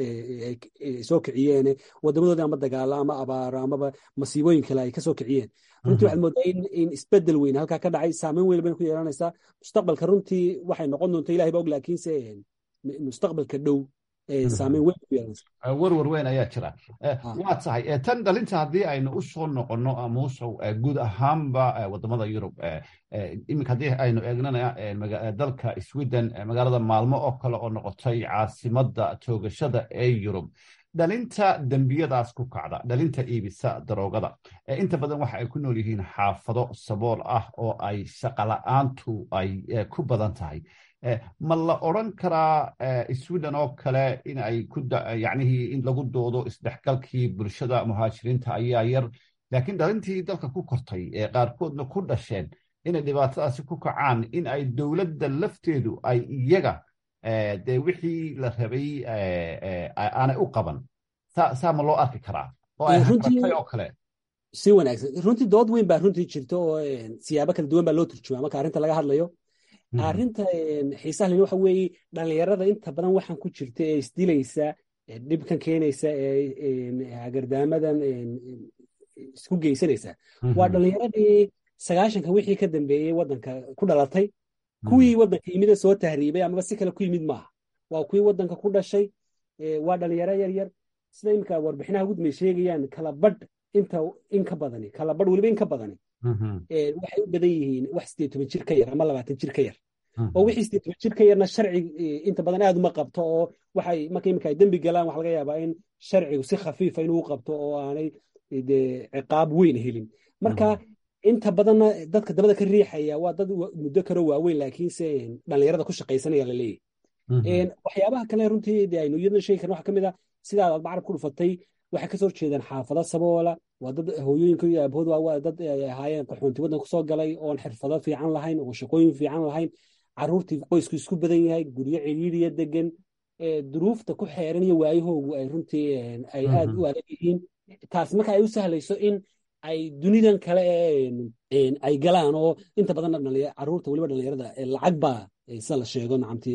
soo kiciyeen wadamadoodii ama dagaalo ama abaaro amaba masiibooyin kale ay kasoo kiciyeen runtii waxaad moodaa in isbedel weyn halkaa ka dhacay saameyn weyn bayna ku yeelanaysaa mustaqbalka runtii waxay noqon doonta ilahay ba og laakiinse mustaqbalka dhow saameyn weyn ku yeelanaysaa warwar weyn ayaa jira waa tahay tan dhalinta haddii aynu u soo noqonno amuusow guud ahaanba wadamada yurub iminka haddii aynu eegnana dalka sweden magaalada maalmo oo kale oo noqotay caasimadda toogashada ee yurub dhalinta dembiyadaas ku kacda dhalinta iibisa daroogada inta badan waxa ay ku nool yihiin xaafado sabool ah oo ay shaqola'aantu ay ku badan tahay ma la odran karaa sweden oo kale in ay kuyacnihii in lagu doodo isdhexgalkii bulshada muhaajiriinta ayaa yar laakiin dhalintii dalka ku kortay ee qaarkoodna ku dhasheen inay dhibaatadaasi ku kacaan in ay dowladda lafteedu ay iyaga dee wixii la rabay aanay u qaban saa ma loo arki karaa oo ay haratay oo kale si wanaagsan runtii dood weyn baa runtii jirta oo siyaabo kala duwan baa loo turjumaa marka arrinta laga hadlayo arrinta xiisaha leni waxa weeye dhalinyarada inta badan waxaan ku jirta ee isdilaysa dhibkan keenaysa ee hagardaamadan isku geysanaysa waa dhalinyaradii sagaashanka wixii ka dambeeyey waddanka ku dhalatay kuwii waddanka yimida soo tahriibay amaba si kale ku yimid maaha waa kuwii waddanka ku dhashay waa dhalinyaro yar yar sida iminka warbixinaha gudmay sheegayaan kala badh inta in ka badani kala badh weliba in ka badani waxay u badan yihiin wax sideed toban jir ka yar ama labaatan jir ka yar oo wixii sideed toban jir ka yarna sharci inta badan aad uma qabto oo waxay marka iminka ay dembi galaan waxa laga yaabaa in sharcigu si khafiifa inuu qabto oo aanay dee ciqaab weyn helin marka inta badanna dadka dabada ka riixaya waa dad muddo karo waaweyn laakiinse dhallinyarada ku shaqaysanaya la leeyahy waxyaabaha kale runtii de aynu iyadna sheegi karna waxa ka mid a sidaad aad macarab ku dhufatay waxay kasoo horjeedaan xaafado saboola waa dad hooyooyinka iyo aabahood waa dad ay ahaayeen qaxoonti waddan kusoo galay oon xirfado fiican lahayn oon shaqooyin fiican lahayn caruurtii qoysku isku badan yahay guryo ciriiriya degan duruufta ku xeeran iyo waayahoogu ay runtii ay aad u adag yihiin taas marka ay u sahlayso in ay dunidan kale ay galaan oo inta badan caruurta weliba dhalinyarada lacag baa sida la sheego nacamti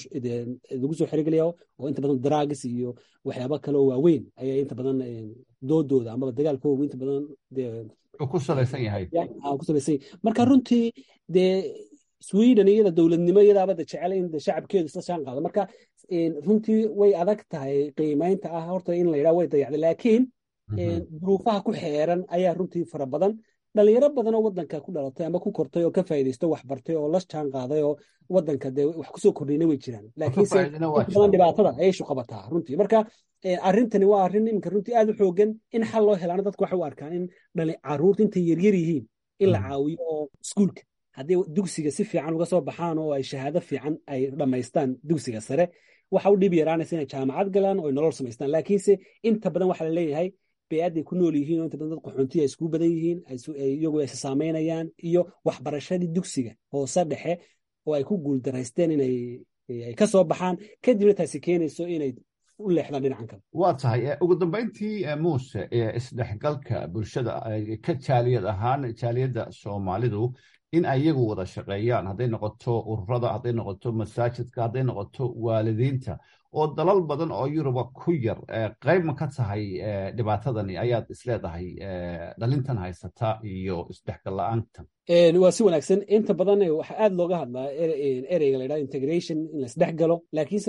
lagu soo xerigelaya oo inta badan dragis iyo waxyaaba kale oo waaweyn ayaa inta badan doodooda amaba dagaalkoogu inta badan ku salaysan yahay ku salaysan yahay marka runtii dee sweden iyada dowladnimo iyadaaba de jecel in shacabkeedu isla shaan qaado marka runtii way adag tahay qiimaynta ah horta in la yidhaha way dayacday laakiin duruufaha ku xeeran ayaa runtii fara badan dhalinyaro badan oo wadanka ku dhalatay ama ku kortay oo ka faa'iidaysto wax bartay oo la jaan qaaday oo wadanka dee wax kusoo kordhayna way jiraan laakiinse badan dhibaatada ayay shu qabataa runtii marka arrintani waa arrin iminka runtii aad u xoogan in xal loo helaana dadku waxay u arkaan in caruurta intay yaryar yihiin in la caawiyo oo iskuulka haddii dugsiga si fiican uga soo baxaan oo ay shahaado fiican ay dhammaystaan dugsiga sare waxa u dhib yaraanaysa inay jaamacad galaan oo ay nolol samaystaan laakiinse inta badan waxaa la leeyahay beeadday ku nool yihiin oo inta badan dad qaxoontiya iskugu badan yihiin iyagu ay saameynayaan iyo waxbarashadii dugsiga hoose dhexe oo ay ku guuldaraysteen inay ay ka soo baxaan kadibna taasi keenayso inay u leexdaan dhinacan kale waa tahay ugu dambeyntii muuse isdhexgalka bulshada ka jaaliyad ahaan jaaliyadda soomaalidu in ay iyagu wada shaqeeyaan hadday noqoto ururada hadday noqoto masaajidka hadday noqoto waalidiinta oo dalal badan oo yuruba ku yar qayb ma ka tahay dhibaatadani ayaad isleedahay dhalintan haysata iyo isdhexgal la-aantan waa si wanaagsan inta badan waxaa aad looga hadlaa ereyga la ydhaha integration in la isdhex galo laakiinse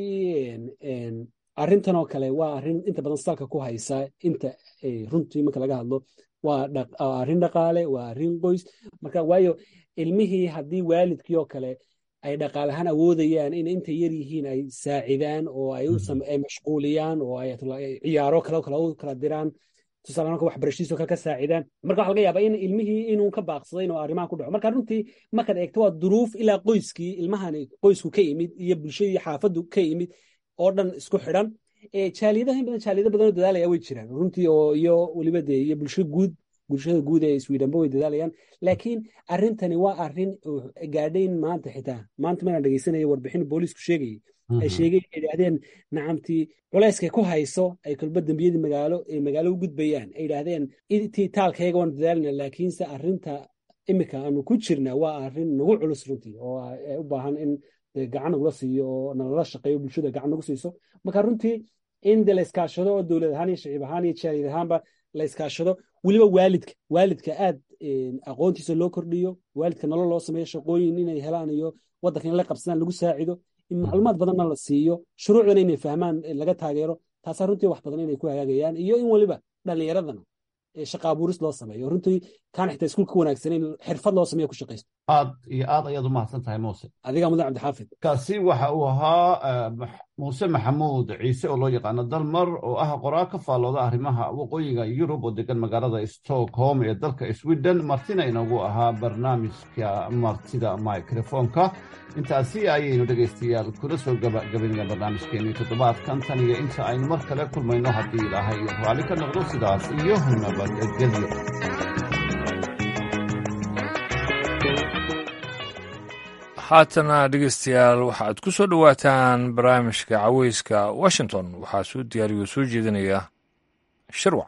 runtii arrintan oo kale waa arrin inta badan salka ku haysa inta runtii marka laga hadlo waa arrin dhaqaale waa arrin qoys marka waayo ilmihii haddii waalidkii oo kale ay dhaqaalahaan awoodayaan in intay yar yihiin ay saacidaan oo ay mashquuliyaan oo ay ciyaaro kale kale u kala diraan tusaale marka waxbarashadiiso kale ka saacidaan marka waxa laga yaabaa in ilmihii inuu ka baaqsaday inuu arrimahan ku dhaco marka runtii markaad eegto waa duruuf ilaa qoyskii ilmahani qoysku ka yimid iyo bulshadii xaafaddu ka yimid oo dhan isku xidhan jaaliyadaha in badan jaaliyado badanoo dadaalaya way jiraan runtii oo iyo weliba dee iyo bulsho guud bulshada guud ee swedhenba way dadaalayaan laakiin arrintani waa arrin gaadhayn maanta xitaa maanta maraan dhegeysanaya warbixin booliisku sheegayay ay sheegay ay idhaahdeen nacamtii culayskay ku hayso ay kolba dembiyadii magaalo ay magaalo u gudbayaan ay idhaahdeen intii taalkayga waan dadaalina laakiinse arrinta imika aanu ku jirna waa arrin nagu culus runtii oo u baahan in gacan nagula siiyo oo nalala shaqeeyo bulshada gacan nagu siiso marka runtii in de la iskaashado oo dowlad ahaan iyo shaciib ahaan iyo jaaliyad ahaanba la iskaashado weliba waalidka waalidka aad aqoontiisa loo kordhiyo waalidka nolol loo sameeyo shaqooyin inay helaan iyo waddanka in la qabsadaan lagu saacido in macluumaad badanna la siiyo shuruucdana inay fahmaan laga taageero taasaa runtii wax badan inay ku hagaagayaan iyo in weliba dhallinyaradana shaqa abuuris loo sameeyo runtii kaan xitaa iskuul ka wanaagsaneyn xirfad loo sameeyo ku shaqaysto aad iyo aad ayaad u mahadsan tahay muuse adigaa mudan cabdixaafid kaasi waxa uu ahaa muuse maxamuud ciise oo loo yaqaano dalmar oo ah qoraal ka faallooda arrimaha waqooyiga yurub oo degan magaalada stockholm ee dalka sweden martina inoogu ahaa barnaamijka martida microfonka intaasi ayaynu dhegaystayaal kula soo gabagabaynaya barnaamijkeenii toddobaadkan tan iyo inta aynu mar kale kulmayno haddii ilaahay raalli ka noqdo sidaas iyo nabadgelyo haatana dhegeystayaal waxaad ku soo dhowaataan barnaamijka caweyska washington waxaa soo diyaariyo soo jeedinaya shirwac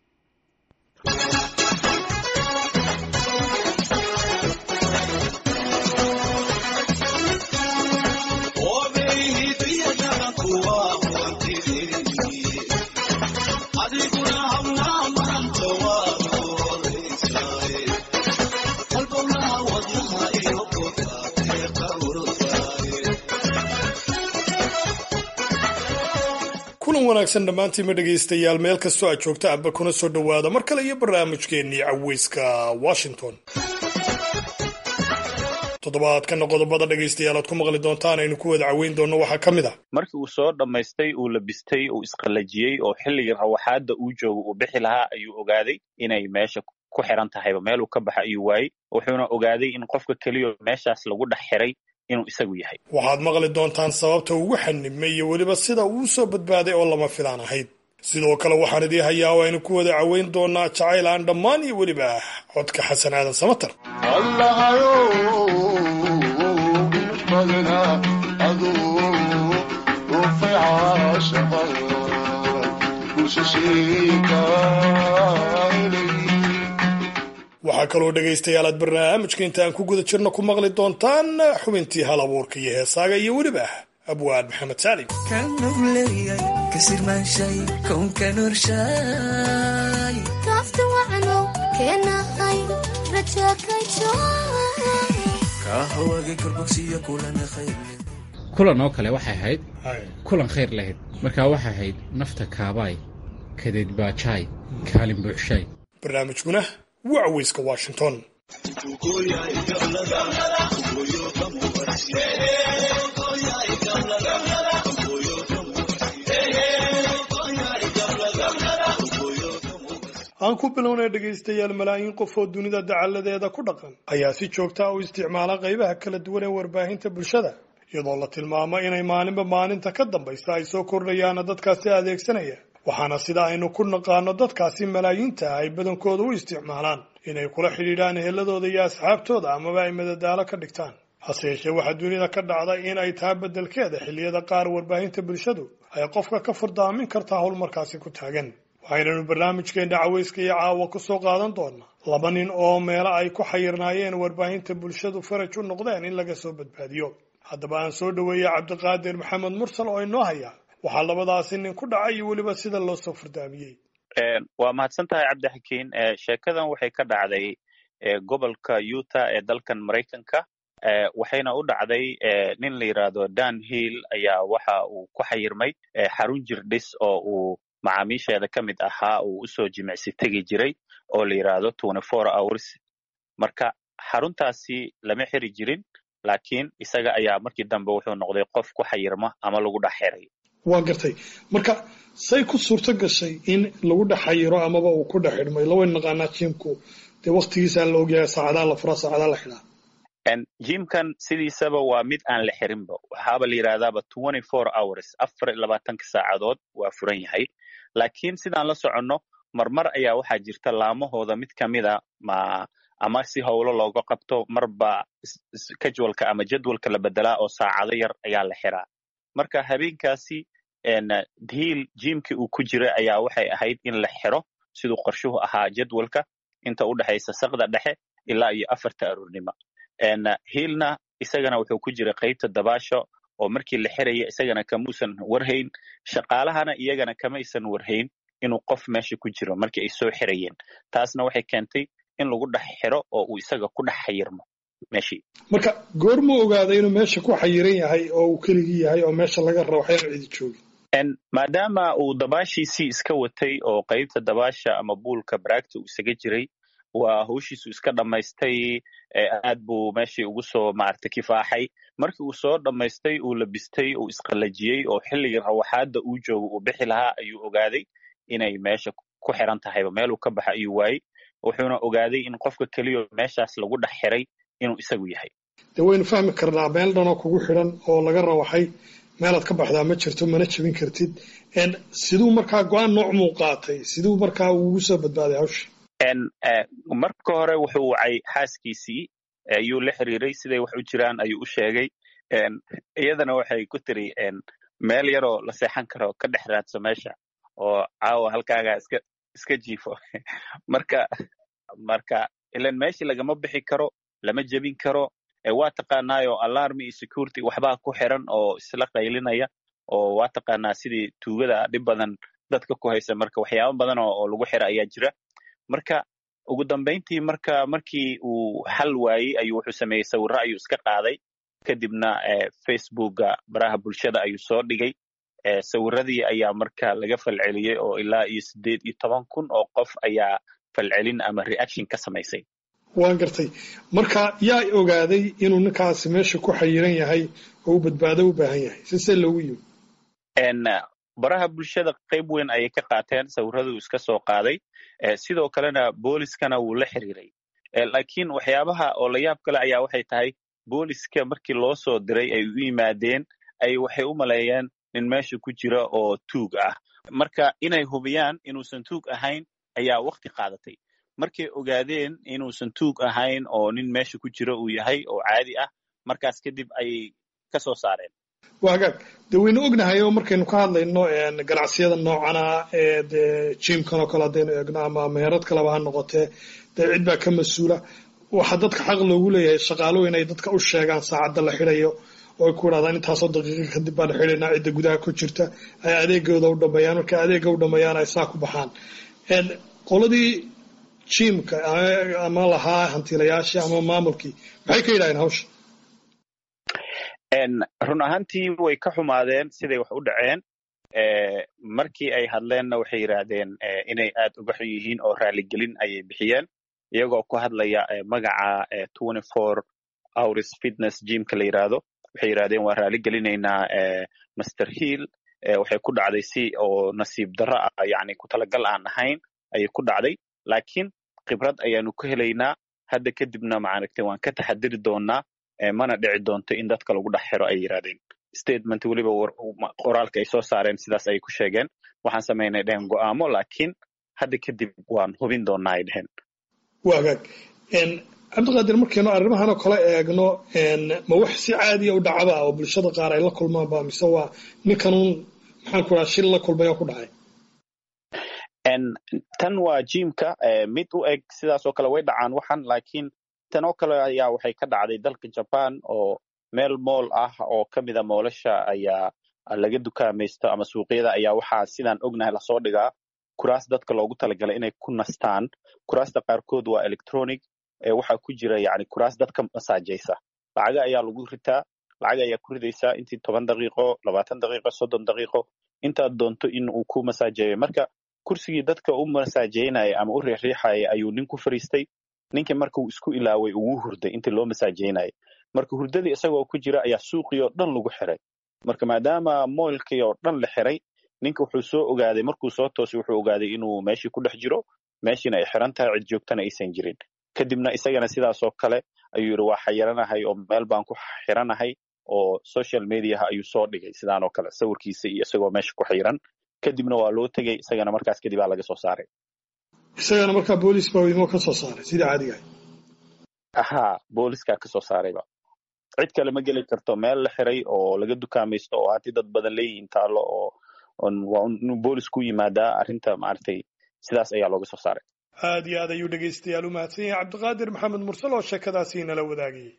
kulan wanaagsan dhammaantiinma dhegaystayaal meel kastoo aad joogta aba kuna soo dhowaada mar kale iyo barnaamijkeennii caweyska washington toddobaadkana qodobada dhegaystayaal aad ku maqli doontaan aynu ku wada caweyn doonno waxaa ka mid ah markii uu soo dhammaystay uu labistay uu isqallajiyey oo xilligii rawaxaadda uu joogo uu bixi lahaa ayuu ogaaday inay meesha ku xiran tahayba meeluu ka baxa ayuu waayey wuxuuna ogaaday in qofka keliyo meeshaas lagu dhex xiray inuu isagu yahay waxaad maqli doontaan sababta ugu xanibmay iyo weliba sida uu soo badbaaday oo lama filaan ahayd sidoo kale waxaan idii hayaa oo aynu ku wada caweyn doonaa jacayl aan dhammaan iyo weliba codka xasan aadan samatar waxaa kaloo dhegaystayaal aad barnaamijka intaan ku guda jirno ku maqli doontaan xubintii hal abuurka iyo heesaaga iyo weliba abwaan maxamed saalim kulan oo kale waxay ahayd kulan khayr lahayd markaa waxay ahayd nafta kaabaay kadeed baajaay kaalin buuxshaay barnaamijkuna waa caweyska washington aan ku bilownay dhegaystayaal malaayiin qof oo dunida dacalladeeda ku dhaqan ayaa si joogta u isticmaala qaybaha kala duwan ee warbaahinta bulshada iyadoo la tilmaamo inay maalinba maalinta ka dambaysa ay soo kordhayaana dadkaasi adeegsanaya waxaana sida aynu ku naqaano dadkaasi malaayiinta ah ay badankooda u isticmaalaan inay kula xidhiidhaan eheladooda iyo asxaabtooda amaba ay madadaalo ka dhigtaan hase yeeshee waxaa dunida ka dhacda in ay taa beddelkeeda xilliyada qaar warbaahinta bulshadu ay qofka ka furdaamin kartaa howl markaasi ku taagan waxaynanu barnaamijkeenna caweyska iyo caawa ku soo qaadan doonaa laba nin oo meelo ay ku xayirnaayeen warbaahinta bulshadu faraj u noqdeen in laga soo badbaadiyo haddaba aan soo dhoweeyey cabdiqaadir maxamed mursal oo inoo hayaa waxaa labadaasi nin ku dhacay iyo weliba sida loo soo furdaamiyey waa mahadsan tahay cabdixakiin sheekadan waxay ka dhacday gobolka utah ee dalkan maraykanka waxayna u dhacday nin la yidhaahdo dan hill ayaa waxa uu ku xayirmay xarun jirdhis oo uu macaamiisheeda ka mid ahaa uu usoo jimicsi tegi jiray oo la yidhaahdo twenty four hours marka xaruntaasi lama xiri jirin laakiin isaga ayaa markii dambe wuxuu noqday qof ku xayirma ama lagu dhex xiray waa gartay marka say ku suurto gashay in lagu dhex xayiro amaba uu ku dhex xidhmay lawayn naqaanaa jimku dee waktigiisaa la ogyahay saacadaa la furaa saacadaa la xidhaa jimkan sidiisaba waa mid aan la xirinba waxaaba la yidhahdaaba twenty four hours afar iyo labaatanka saacadood waa furan yahay laakiin sidaan la soconno marmar ayaa waxaa jirta laamahooda mid ka mida ma ama si howlo looga qabto marba casualka ama jadwalka la bedelaa oo saacado yar ayaa la xiraa marka habeenkaasi hiil jimkii uu ku jiray ayaa waxay ahayd in la xiro siduu qorshuhu ahaa jadwalka inta u dhexaysa sakda dhexe ilaa iyo afarta aroornimo hiilna isagana wuxuu ku jiray qaybta dabaasho oo markii la xiraya isagana kamuusan warhayn shaqaalahana iyagana kamaysan warhayn inuu qof meesha ku jiro markii ay soo xirayeen taasna waxay keentay in lagu dhex xiro oo uu isaga ku dhex xayirmo meeshii marka goormuu ogaaday inuu meesha ku xayiran yahay oo uu keligii yahay oo meesha laga rabo waxyaan cidi joogin maadaama uu dabaashiisii iska watay oo qaybta dabaasha ama buulka baraagta uu isaga jiray waa hawshiisu iska dhammaystay aad buu meeshii ugu soo maaragtay kifaaxay markii uu soo dhammaystay uu labistay uu isqallajiyey oo xilligii rawaxaadda uu joogo uu bixi lahaa ayuu ogaaday inay meesha ku xiran tahayba meeluu ka baxa ayuu waayey wuxuuna ogaaday in qofka keliyo meeshaas lagu dhex xiray inuu isagu yahay dee waynu fahmi karnaa meel dhanoo kugu xidhan oo laga rawaxay meelaad ka baxdaa ma jirto mana jebin kartid siduu markaa go-aan noocmuu qaatay siduu markaa ugu soo badbaaday hawsha marka hore wuxuu wacay xaaskiisii ayuu la xiriiray siday wax u jiraan ayuu u sheegay iyadana waxay ku tiri meel yaroo la seexan karo ka dhex raadso meesha oo caawa halkaagaa iska iska jiifo marka marka ilan meeshii lagama bixi karo lama jebin karo waa taqaanaayo alarmi iyo security waxbaa ku xiran oo isla qaylinaya oo waa taqaanaa sidii tuugada dhib badan dadka ku haysa marka waxyaaba badan oo lagu xira ayaa jira marka ugu dambayntii marka markii uu xal waayey ayuu wuxuu sameeyey sawirro ayuu iska qaaday kadibna facebooka baraha bulshada ayuu soo dhigay sawiradii ayaa marka laga falceliyey oo ilaa iyo siddeed iyo toban kun oo qof ayaa falcelin ama reaction ka samaysay waan gartay marka yaa ogaaday inuu ninkaasi meesha ku xayiran yahay oo u badbaado u baahan yahay sisee loogu yimi baraha bulshada qayb weyn ayay ka qaateen sawirraduu iska soo qaaday sidoo kalena booliskana wuu la xiriiray laakiin waxyaabaha oo la yaab kale ayaa waxay tahay booliska markii loo soo diray ay u yimaadeen ay waxay u maleeyeen nin meesha ku jira oo tuug ah marka inay hubiyaan inuusan tuug ahayn ayaa wakti qaadatay markay ogaadeen inuusan tuug ahayn oo nin meesha ku jira uu yahay oo caadi ah markaas kadib ayay ka soo saareen waa hagaag dee waynu ognahay oo markaynu ka hadlayno ganacsiyada noocana ee dee jimkan oo kale haddaynu eegno ama meherad kaleba ha noqotee dee cid baa ka mas-uula waxaa dadka xaq loogu leeyahay shaqaaluhu inay dadka u sheegaan saacadda la xidhayo oo ay ku idhahdaan intaasoo daqiiqa kadib baan xidhaynaa cidda gudaha ku jirta ay adeegooda u dhameeyaan markay adeega u dhameeyaan ay saa ku baxaan qoladii jimka ama lahaa hantiilayaashii ama maamulkii maxay ka yidhahdeen hawsha run ahaantii way ka xumaadeen siday wax u dhaceen markii ay hadleenna waxay yidhaahdeen inay aad uga xun yihiin oo raaligelin ayay bixiyeen iyagoo ku hadlaya magaca twenty four hours fitness gymka la yidhaahdo waxay yidhahdeen waan raaligelineynaa master hill waxay ku dhacday si oo nasiib darro ah yani ku talagal aan ahayn ayay ku dhacday laakiin khibrad ayaanu ka helaynaa hadda kadibna maaragtay waan ka taxadiri doonaa mana dhici doonto in dadka lagu dhex xiro ay yidhahdeen statement weliba qoraalka ay soo saareen sidaas ayay ku sheegeen waxaan samaynay dhehen go'aamo laakiin hadda kadib waan hubin doonaa ay dheheen waa hagaag cabdiqaadir markaynu arrimahan oo kale eegno ma wax si caadiya u dhacaba oo bulshada qaar ay la kulmaanba mise waa ninkanuun maxaan ku dhaha shil la kulmay oo ku dhacay tan waa jimka mid u eg sidaas oo kale way dhacaan waxan laakiin tan oo kale ayaa waxay ka dhacday dalka jaban oo meel mool ah oo ka mida moolasha ayaa laga dukaamaysto ama suuqyada ayaa waxaa sidaan ognahay lasoo dhigaa kuraas dadka loogu talagalay inay ku nastaan kuraasta qaarkood waa electronic waxaa ku jira yani kuraas dadka masaajaysa lacaga ayaa lagu ritaa lacaga ayaa ku ridaysaa intii toban daqiiqo labaatan daqiiqo soddon daqiiqo intaad doonto in uu ku masaajeeyo marka kursigii dadka u masaajeynaya ama u riixriixaya ayuu nin ku fariistay ninkii marka uu isku ilaaway ugu hurday intii loo masaajeynayay marka hurdadii isagoo ku jira ayaa suuqii oo dhan lagu xiray marka maadaama moylkii oo dhan la xiray ninka wuxuu soo ogaaday markuu soo toosay wuxuu ogaaday inuu meeshii ku dhex jiro meeshiina ay xiran tahay cid joogtana aysan jirin kadibna isagana sidaas oo kale ayuu yidhi waa xayiranahay oo meel baan ku xiranahay oo social mediaha ayuu soo dhigay sidaan oo kale sawirkiisa iyo isagoo meesha ku xiran kadibna waa loo tegey isagana markaas kadib aa laga soo saaray isagana markaa boolis baa imo ka soo saaray sidii caadiga ha booliskaa ka soo saarayba cid kale ma geli karto meel la xiray oo laga dukaamaysto oo haddii dad badan leeyihiin taalo oo waa inuu boolis ku yimaadaa arrinta maaragtay sidaas ayaa looga soo saaray aad iyo aad ayuu dhegaystayaal u mahadsan yahay cabdiqaadir maxamed mursal oo sheekadaasi inala wadaagayay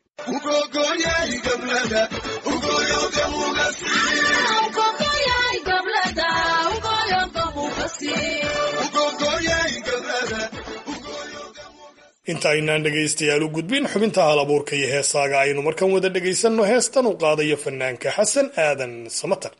inta aynaan dhegaystayaal u gudbin xubinta hal abuurka iyo heesaaga aynu markan wada dhegaysanno heestan u qaadayo fanaanka xasan aadan samatar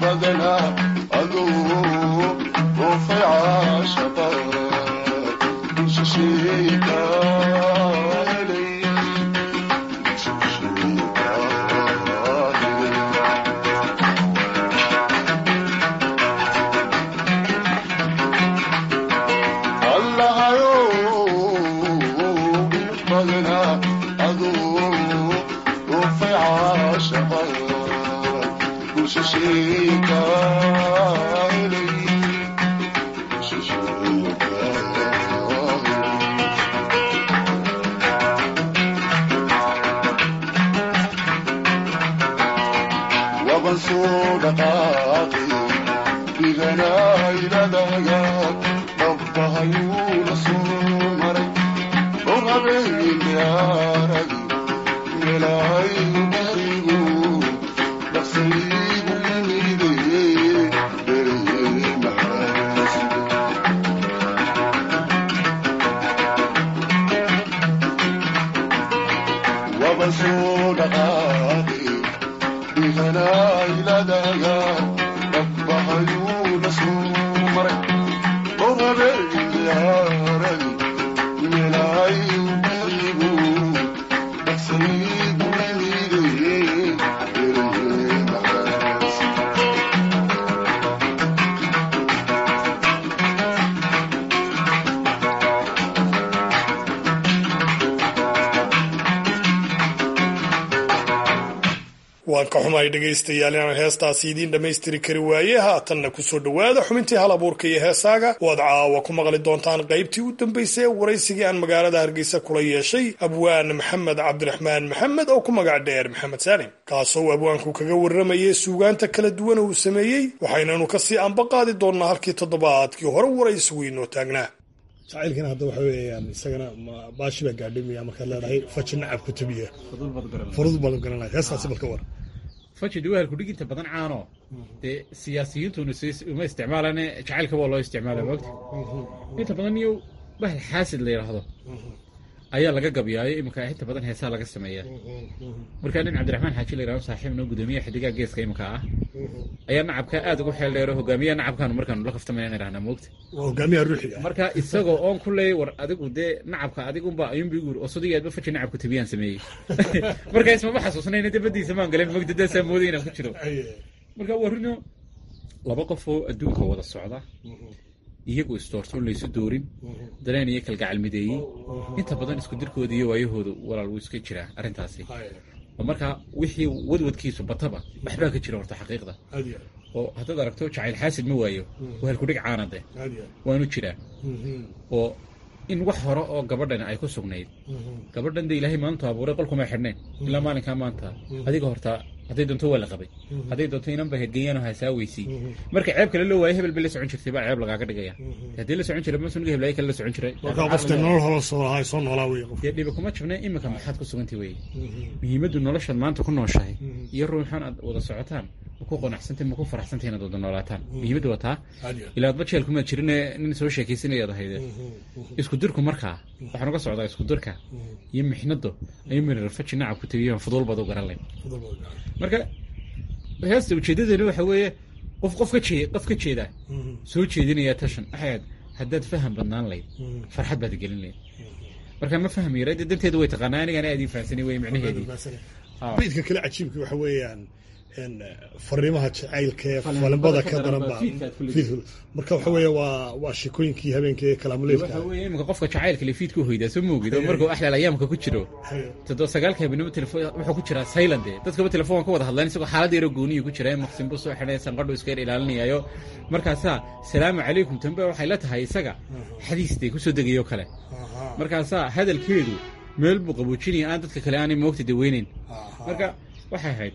waan ka xumahay dhegaystayaal inaan heestaasi idiin dhammaystiri kari waaye haatanna kusoo dhowaada xubintii hal abuurka iyo heesaaga waad caawa ku maqli doontaan qaybtii u dambaysay ee waraysigii aan magaalada hargeysa kula yeeshay abwaan maxamed cabdiraxmaan maxamed oo ku magac dheer maxamed saalim kaasoo uu abwaanku kaga warramayay suugaanta kala duwan uu sameeyey waxaynanu kasii anba qaadi doonnaa halkii toddobaadkii hore waraysigu inoo taagnaa jacaylkana hadda waxa weeyaan isagana baashi baa gaadhay miya markaad leedahay faji nacab ku tabiya furud baad garanaya heestaasi balka war faji dhawahalku dhiginta badan caano dee siyaasiyiintuna uma isticmaalane jacaylka waa loo isticmaala moogta inta badan iyo bahal xaasid la yidhaahdo ayaa laga gabyaayo iminka inta badan heesaa laga sameeya markaa nin cabdiraxmaan xaaji la yidhahdo saaxiib noo gudoomiyaha xidigaha geeska iminka ah ayaa nacabka aad ugu xeel dheero hogaamiyaha nacabkaanu markaanu la kaftamayna idhahnaa moogta waa hogaamiyaha ruuxiga marka isagoo oon ku leeyay war adigu dee nacabka adigunba ayuunba igu yiri oo sodigeedba faji nacabku tabiyaan sameeyey marka ismama xasuusnayna debadiisa maan galeen mogta daasaa mooday inaan ku jiro marka waa rino laba qof oo adduunka wada socda iyagu isdoortoon laysu doorin dareen iyo kalgacal mideeyey inta badan isku dirkooda iyo waayahooda walaal wuu iska jiraa arrintaasi oo markaa wixii wadwadkiisu bataba waxbaa ka jira horta xaqiiqda oo haddaad aragto jacayl xaasid ma waayo waa halkudhig caanade waanu jiraa oo in wax hore oo gabadhan ay ku sugnayd gabadhan de ilaahay maantu abuuray qolkuma xidhnayn ilaa maalinkaa maanta adiga hortaa hadday doonto waa la qabay hadday doonto inanba hedgeeyaano hasaaweysi marka ceeb kale loo waayo hebel bay la socon jirtay baa ceeb lagaaga dhigaya haddii la socon jiray masuniga heblaayo kale la socon jiray markaa qofta nolol hore soo lahaa soo noolaa wey qof dee dhiba kuma jabna iminka maxaad ku sugantay weye muhiimaddu noloshaad maanta ku nooshahay iyo ruuxan aad wada socotaan ma ku qanacsantay ma ku faraxsantay inaad wada noolaataan muhiimaddu waa taa ilaa adba jeelkumaad jirine nin soo sheekaysanayaad ahayde isku dirku markaa waxaan uga socdaa isku dirka iyo mixnado ayuu mirarfaji nacab ku tegiyaan fuduul baad u garan layn marka heesta ujeedadeena waxa weeye qof qof ka jee qof ka jeeda soo jeedinaya tashan waxaad haddaad faham badnaan layd farxad baad gelin layd marka ma fahmi yara dee danteedu way taqaanaa anigana aad ii fahansanay wey micnaheedii baydka kale cajiibka waxa weeyaan fariimaha jacaylka ee falinbada ka daran baa marka waxa weeye waa waa sheekooyinkii habeenkii kalaamuleedka waxa weeye iminka qofka jacaylka le fiidku hoydaa soo moogid oo markuu axlaal ayaamka ku jiro toddoba sagaalka habeenimo telefoon wuxuu ku jiraa silent dadkaba telefoon ka wada hadlaan isagoo xaalad yaro gooniyu ku jira maqsin buu soo xidhay sanqadhu iska yar ilaalinayaayo markaasaa salaamu calaykum tambe waxay la tahay isaga xadiistay kusoo degayo kale markaasaa hadalkeedu meel buu qaboojinaya aan dadka kale aanay moogta daweynayn marka waxay ahayd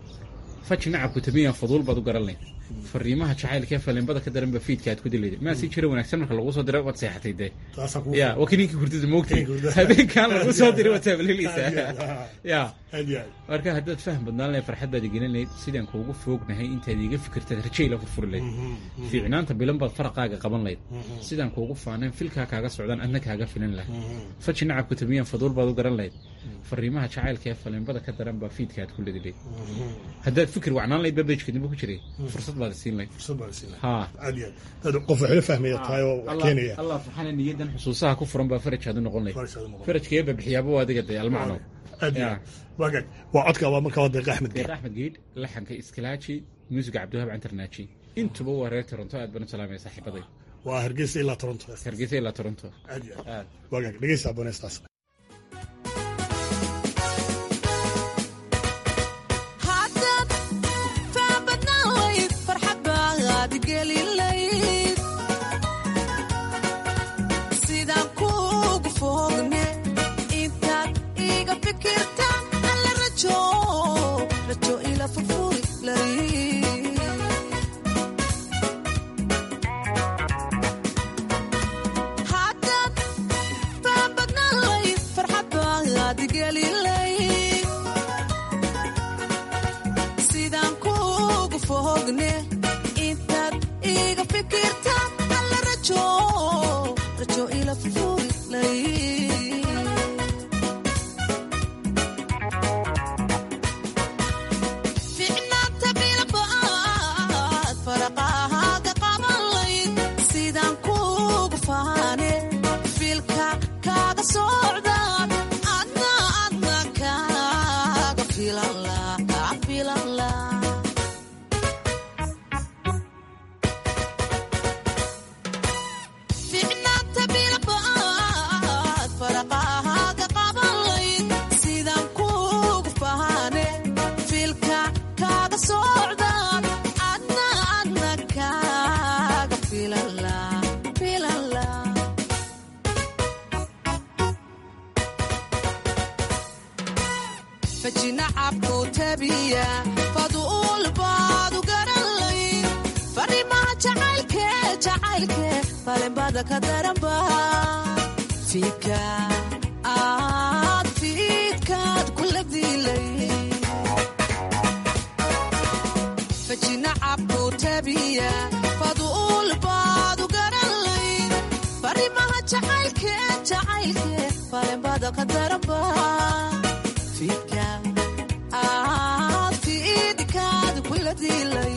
faji nacabku tabiyan faduul baad u garan layd fariimaha jacaylka ee falimbada ka daran ba fiidka aad ku dilayda maa sii jira wanaagsan marka lagu soo diray waad seexatay dee ya waa kininkii hurdada moogtay habeenkan lagu soo diray waad taabaleleysaa ya marka haddaad faham badnaan lahayd farxad baad igelin lahayd sidaan kuugu foognahay intaad iiga fikirtaad rajayla furfuri lahayd fiicnaanta bilan baad faraqaaga qaban lahayd sidaan kuugu faanayn filkaa kaaga socdaan adna kaaga filan lahayd faji nacabku tabiyan faduul baad u garan lahayd fariimaha jacaylka ee falimbada ka daran baa fiidka aad ku ledi lahayd haddaad fikir wacnaan lahayd babejka dambe ku jiray fursad baad siin lahayd fursad baa la siin lahaa haa aad iyo aad dad qof waxla fahmaya tahay oo wax keenaya allah subxaana niyadan xusuusaha ku furan baa farajkaad u noqon lahayd Farajkaad u noqon. farajkee ba bixiyaaba waa adiga dee almacno aad iyo Ya. aad waagaag waa codka waa markaa waa deeqa axmed deeq axmed geed laxanka iskilaaji muusiga cabdiwahaab cantarnaaji intuba waa reer toronto aad baan u salaamaya saaxiibaday waa hargeysa ilaa toronto hargeysa ilaa toronto aad iyo aad waagaag dhegeysa abooneystaas haddaad faabadnaan layd farxad baad gelin layd sidaan kuugu fogne intaad iga fikirta alla rajo rajo ila furfuri layd haddaad faabadnaan layd farxad baad gelin layd sidaan kuugu fogne intaad iga fikirta alla rajo rajo ila furfuri layd ficnaanta bilbaad faraqahaaga qaban layd sidaan kuugu faane filka kaaga socdaan adna adna kaaga filan laa kaa filan laa ficnaanta bilbaad faraqahaaga qaban layd sidaan kuugu faane filka kaaga socdaan adna adna kaaga filan laa filan laa fajina cabku tabiya faduul baad u garan layd farimaha jacaylke jacaylke falinbada ka daranba fiidka aad fiidkaad kula dilay fajina cabku tabiya faduul baad u garan layd farimaha jacaylke jacaylke falinbada ka daranba fiidka aad fiidkaad kula dilay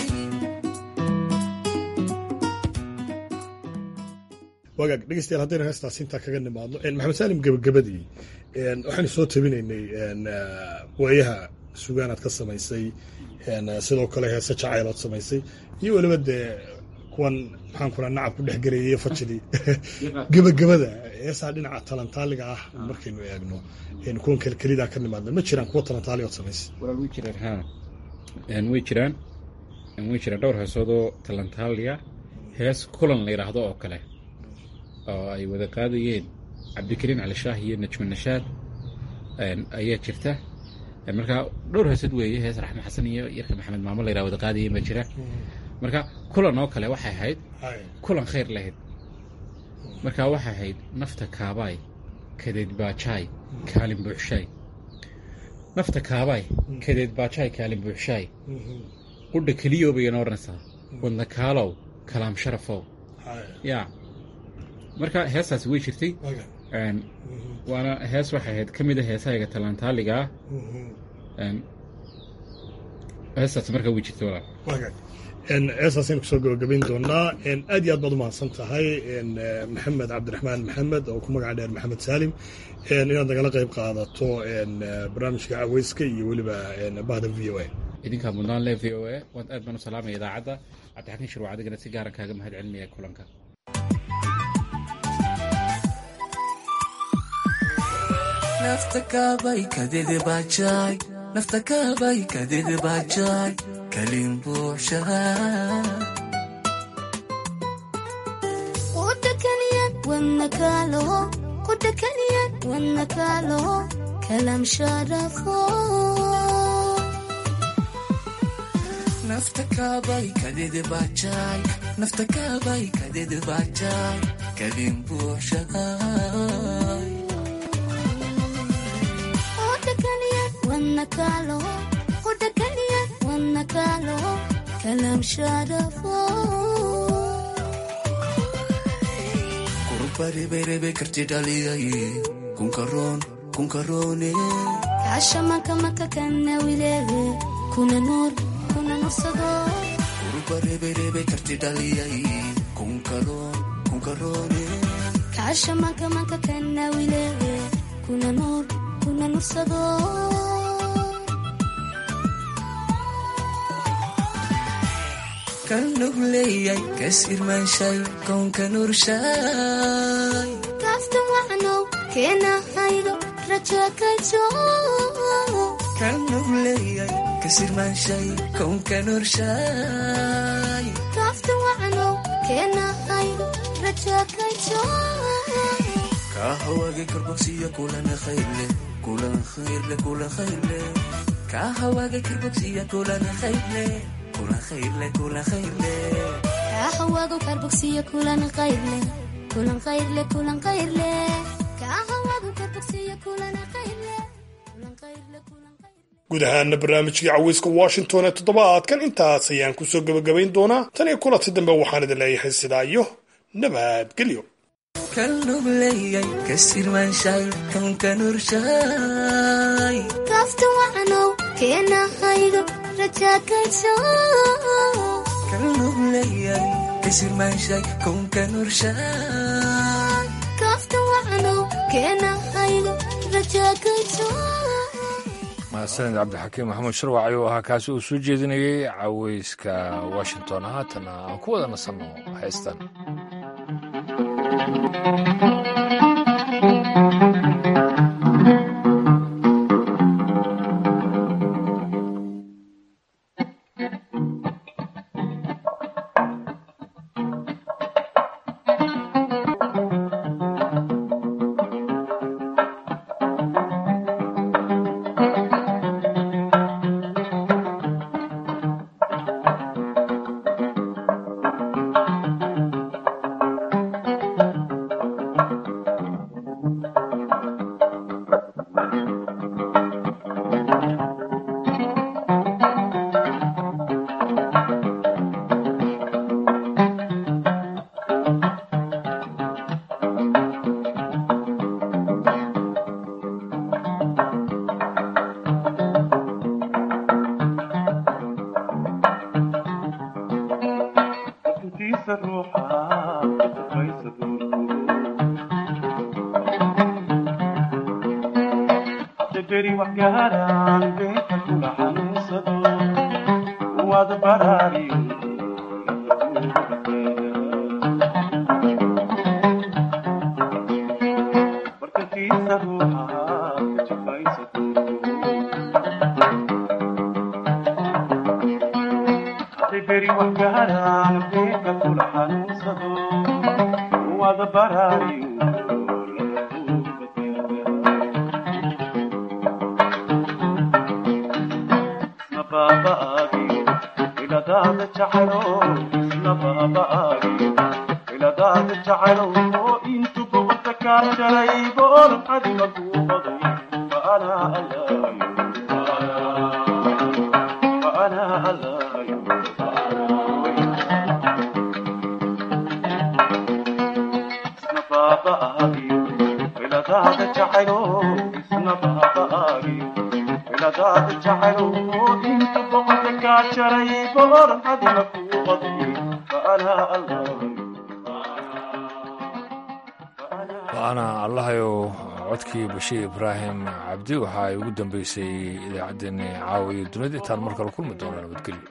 wagaag dhegeystayaal haddaynu heestaas intaa kaga nimaadno een, maxamed saalim gebagabadii een, waxaynu soo tabinaynay een, ah, waayaha sugaanaad ka samaysay een, ah, sidoo kale heese jacaylood samaysay iyo weliba dee kuwan maxaan kula nacab ku dhex garayay iyo fajidii gebagabada heesaa dhinaca talantaaliga ah markaynu eegno een, kuwan kelkelidaa ka nimaadna ma jiraan kuwa talantaaligood samaysay walaal way jiraan haa Een, way jiraan Een, way jiraan dhowr heesoodoo talantaaliya hees kulan la yidhaahdo oo kale oo ay wada qaadayeen cabdikariin cali shaah iyo najma nashaad Een, ayaa jirta Een, marka dhowr heesood weeye hees raxme xasan iyo yarka maxamed maamo la yidhaha wada qaadayeen baa jira marka kulan oo kale waxay ahayd kulan khayr lahayd marka waxay ahayd nafta kaabaay kadeed baajaay kaalin buuxshaay nafta kaabaay kadeed baajaay kaalin buuxshaay qudha keliyow bay inoo odhanaysaa wadna kaalow kalaam sharafow yaa marka heestaasi way jirtay Een, waana hees waxay ahayd ka mid a heesahayga talantaaliga ah Een, heestaasi marka way jirtay walaal wagaag een, heestaasaynu kusoo gabagabayn doonaa een, aad iyo aad baad u mahadsan tahay een, eh, maxamed cabdiraxmaan maxamed oo ku magaca dheer maxamed saalim een, inaad nagala qayb qaadato een, eh, barnaamijka caweyska iyo weliba een, bahda v o a idinkaa mudnaan le v o a waan aad baan u salaamaya idaacadda cabdixakiin shirwac adigana si gaaran kaaga mahad celinaya kulanka nafta kaabay kadede bajaay nafta kaabay kadede bajaay kalin buuxshahaa ودكنيان والنكاله ودكنيان والنكاله كلام شرفه nafta kaabay kadede bajaay nafta kaabay kadede bajaay kalin buuxshahaa ودكنيان والنكاله ودكنيان والنكاله كلام شرفه kurubariberebe karti dhaliyay kunkaroon kunkaroone عشا مكا مكا كان ويليه كنا نور كنا نصدو karti dhaliyay kunkaroon kunkaroone kaasha manka manka kanawile kuna nuur kuna nursado kan nugleeyay kas irmaanshay koonka nurshay kaaftan wacnow keena haydo raja kajo kan nugleeyay kas irmaanshay koonka nurshay kaaftan wacnow keena haydo raja kajo kahawage karbogsiya kulana khayrle kulan khayrle kulan khayrle kahawage karbogsiya kulana khayrle kulan khayrle kulan khayrle kaahawaago karbogsiya kulan qayrle kulan qayrle kulan qayrle kaahawaago karbogsiya kulan qayrle kulan qayrle kulan guud ahaana barnaamijkii caweyska washington ee toddobaadkan intaas ayaan kusoo gebagabayn doonaa tan iyo kulanti dambe waxaan idin leeyahay sidaa iyo nabadgelyo kan nugleeyay kas irmaanshay koonka nurshay kaaftan wacnow keena haydo raja kajo kan nugleeyay kas irmaanshay koonka nurshay kaaftan wacnow keena haydo raja kajo mahadsaned cabdixakiim maxamuud sharwac ayuu ahaa kaasi uu soo jeedinayey caweyska washington haatana aan ku wada nasanno heystan waana allahayow codkii bashiir ibraahim cabdi waxa ay ugu dambeysay idaacaddeenni caawiyo dunida intaan mar kale kulmi doona nabadgelyo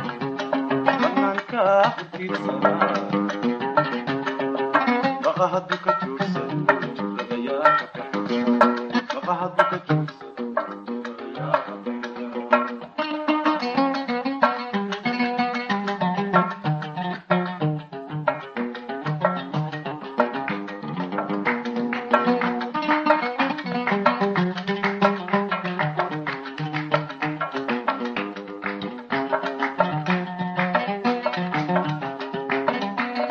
Baka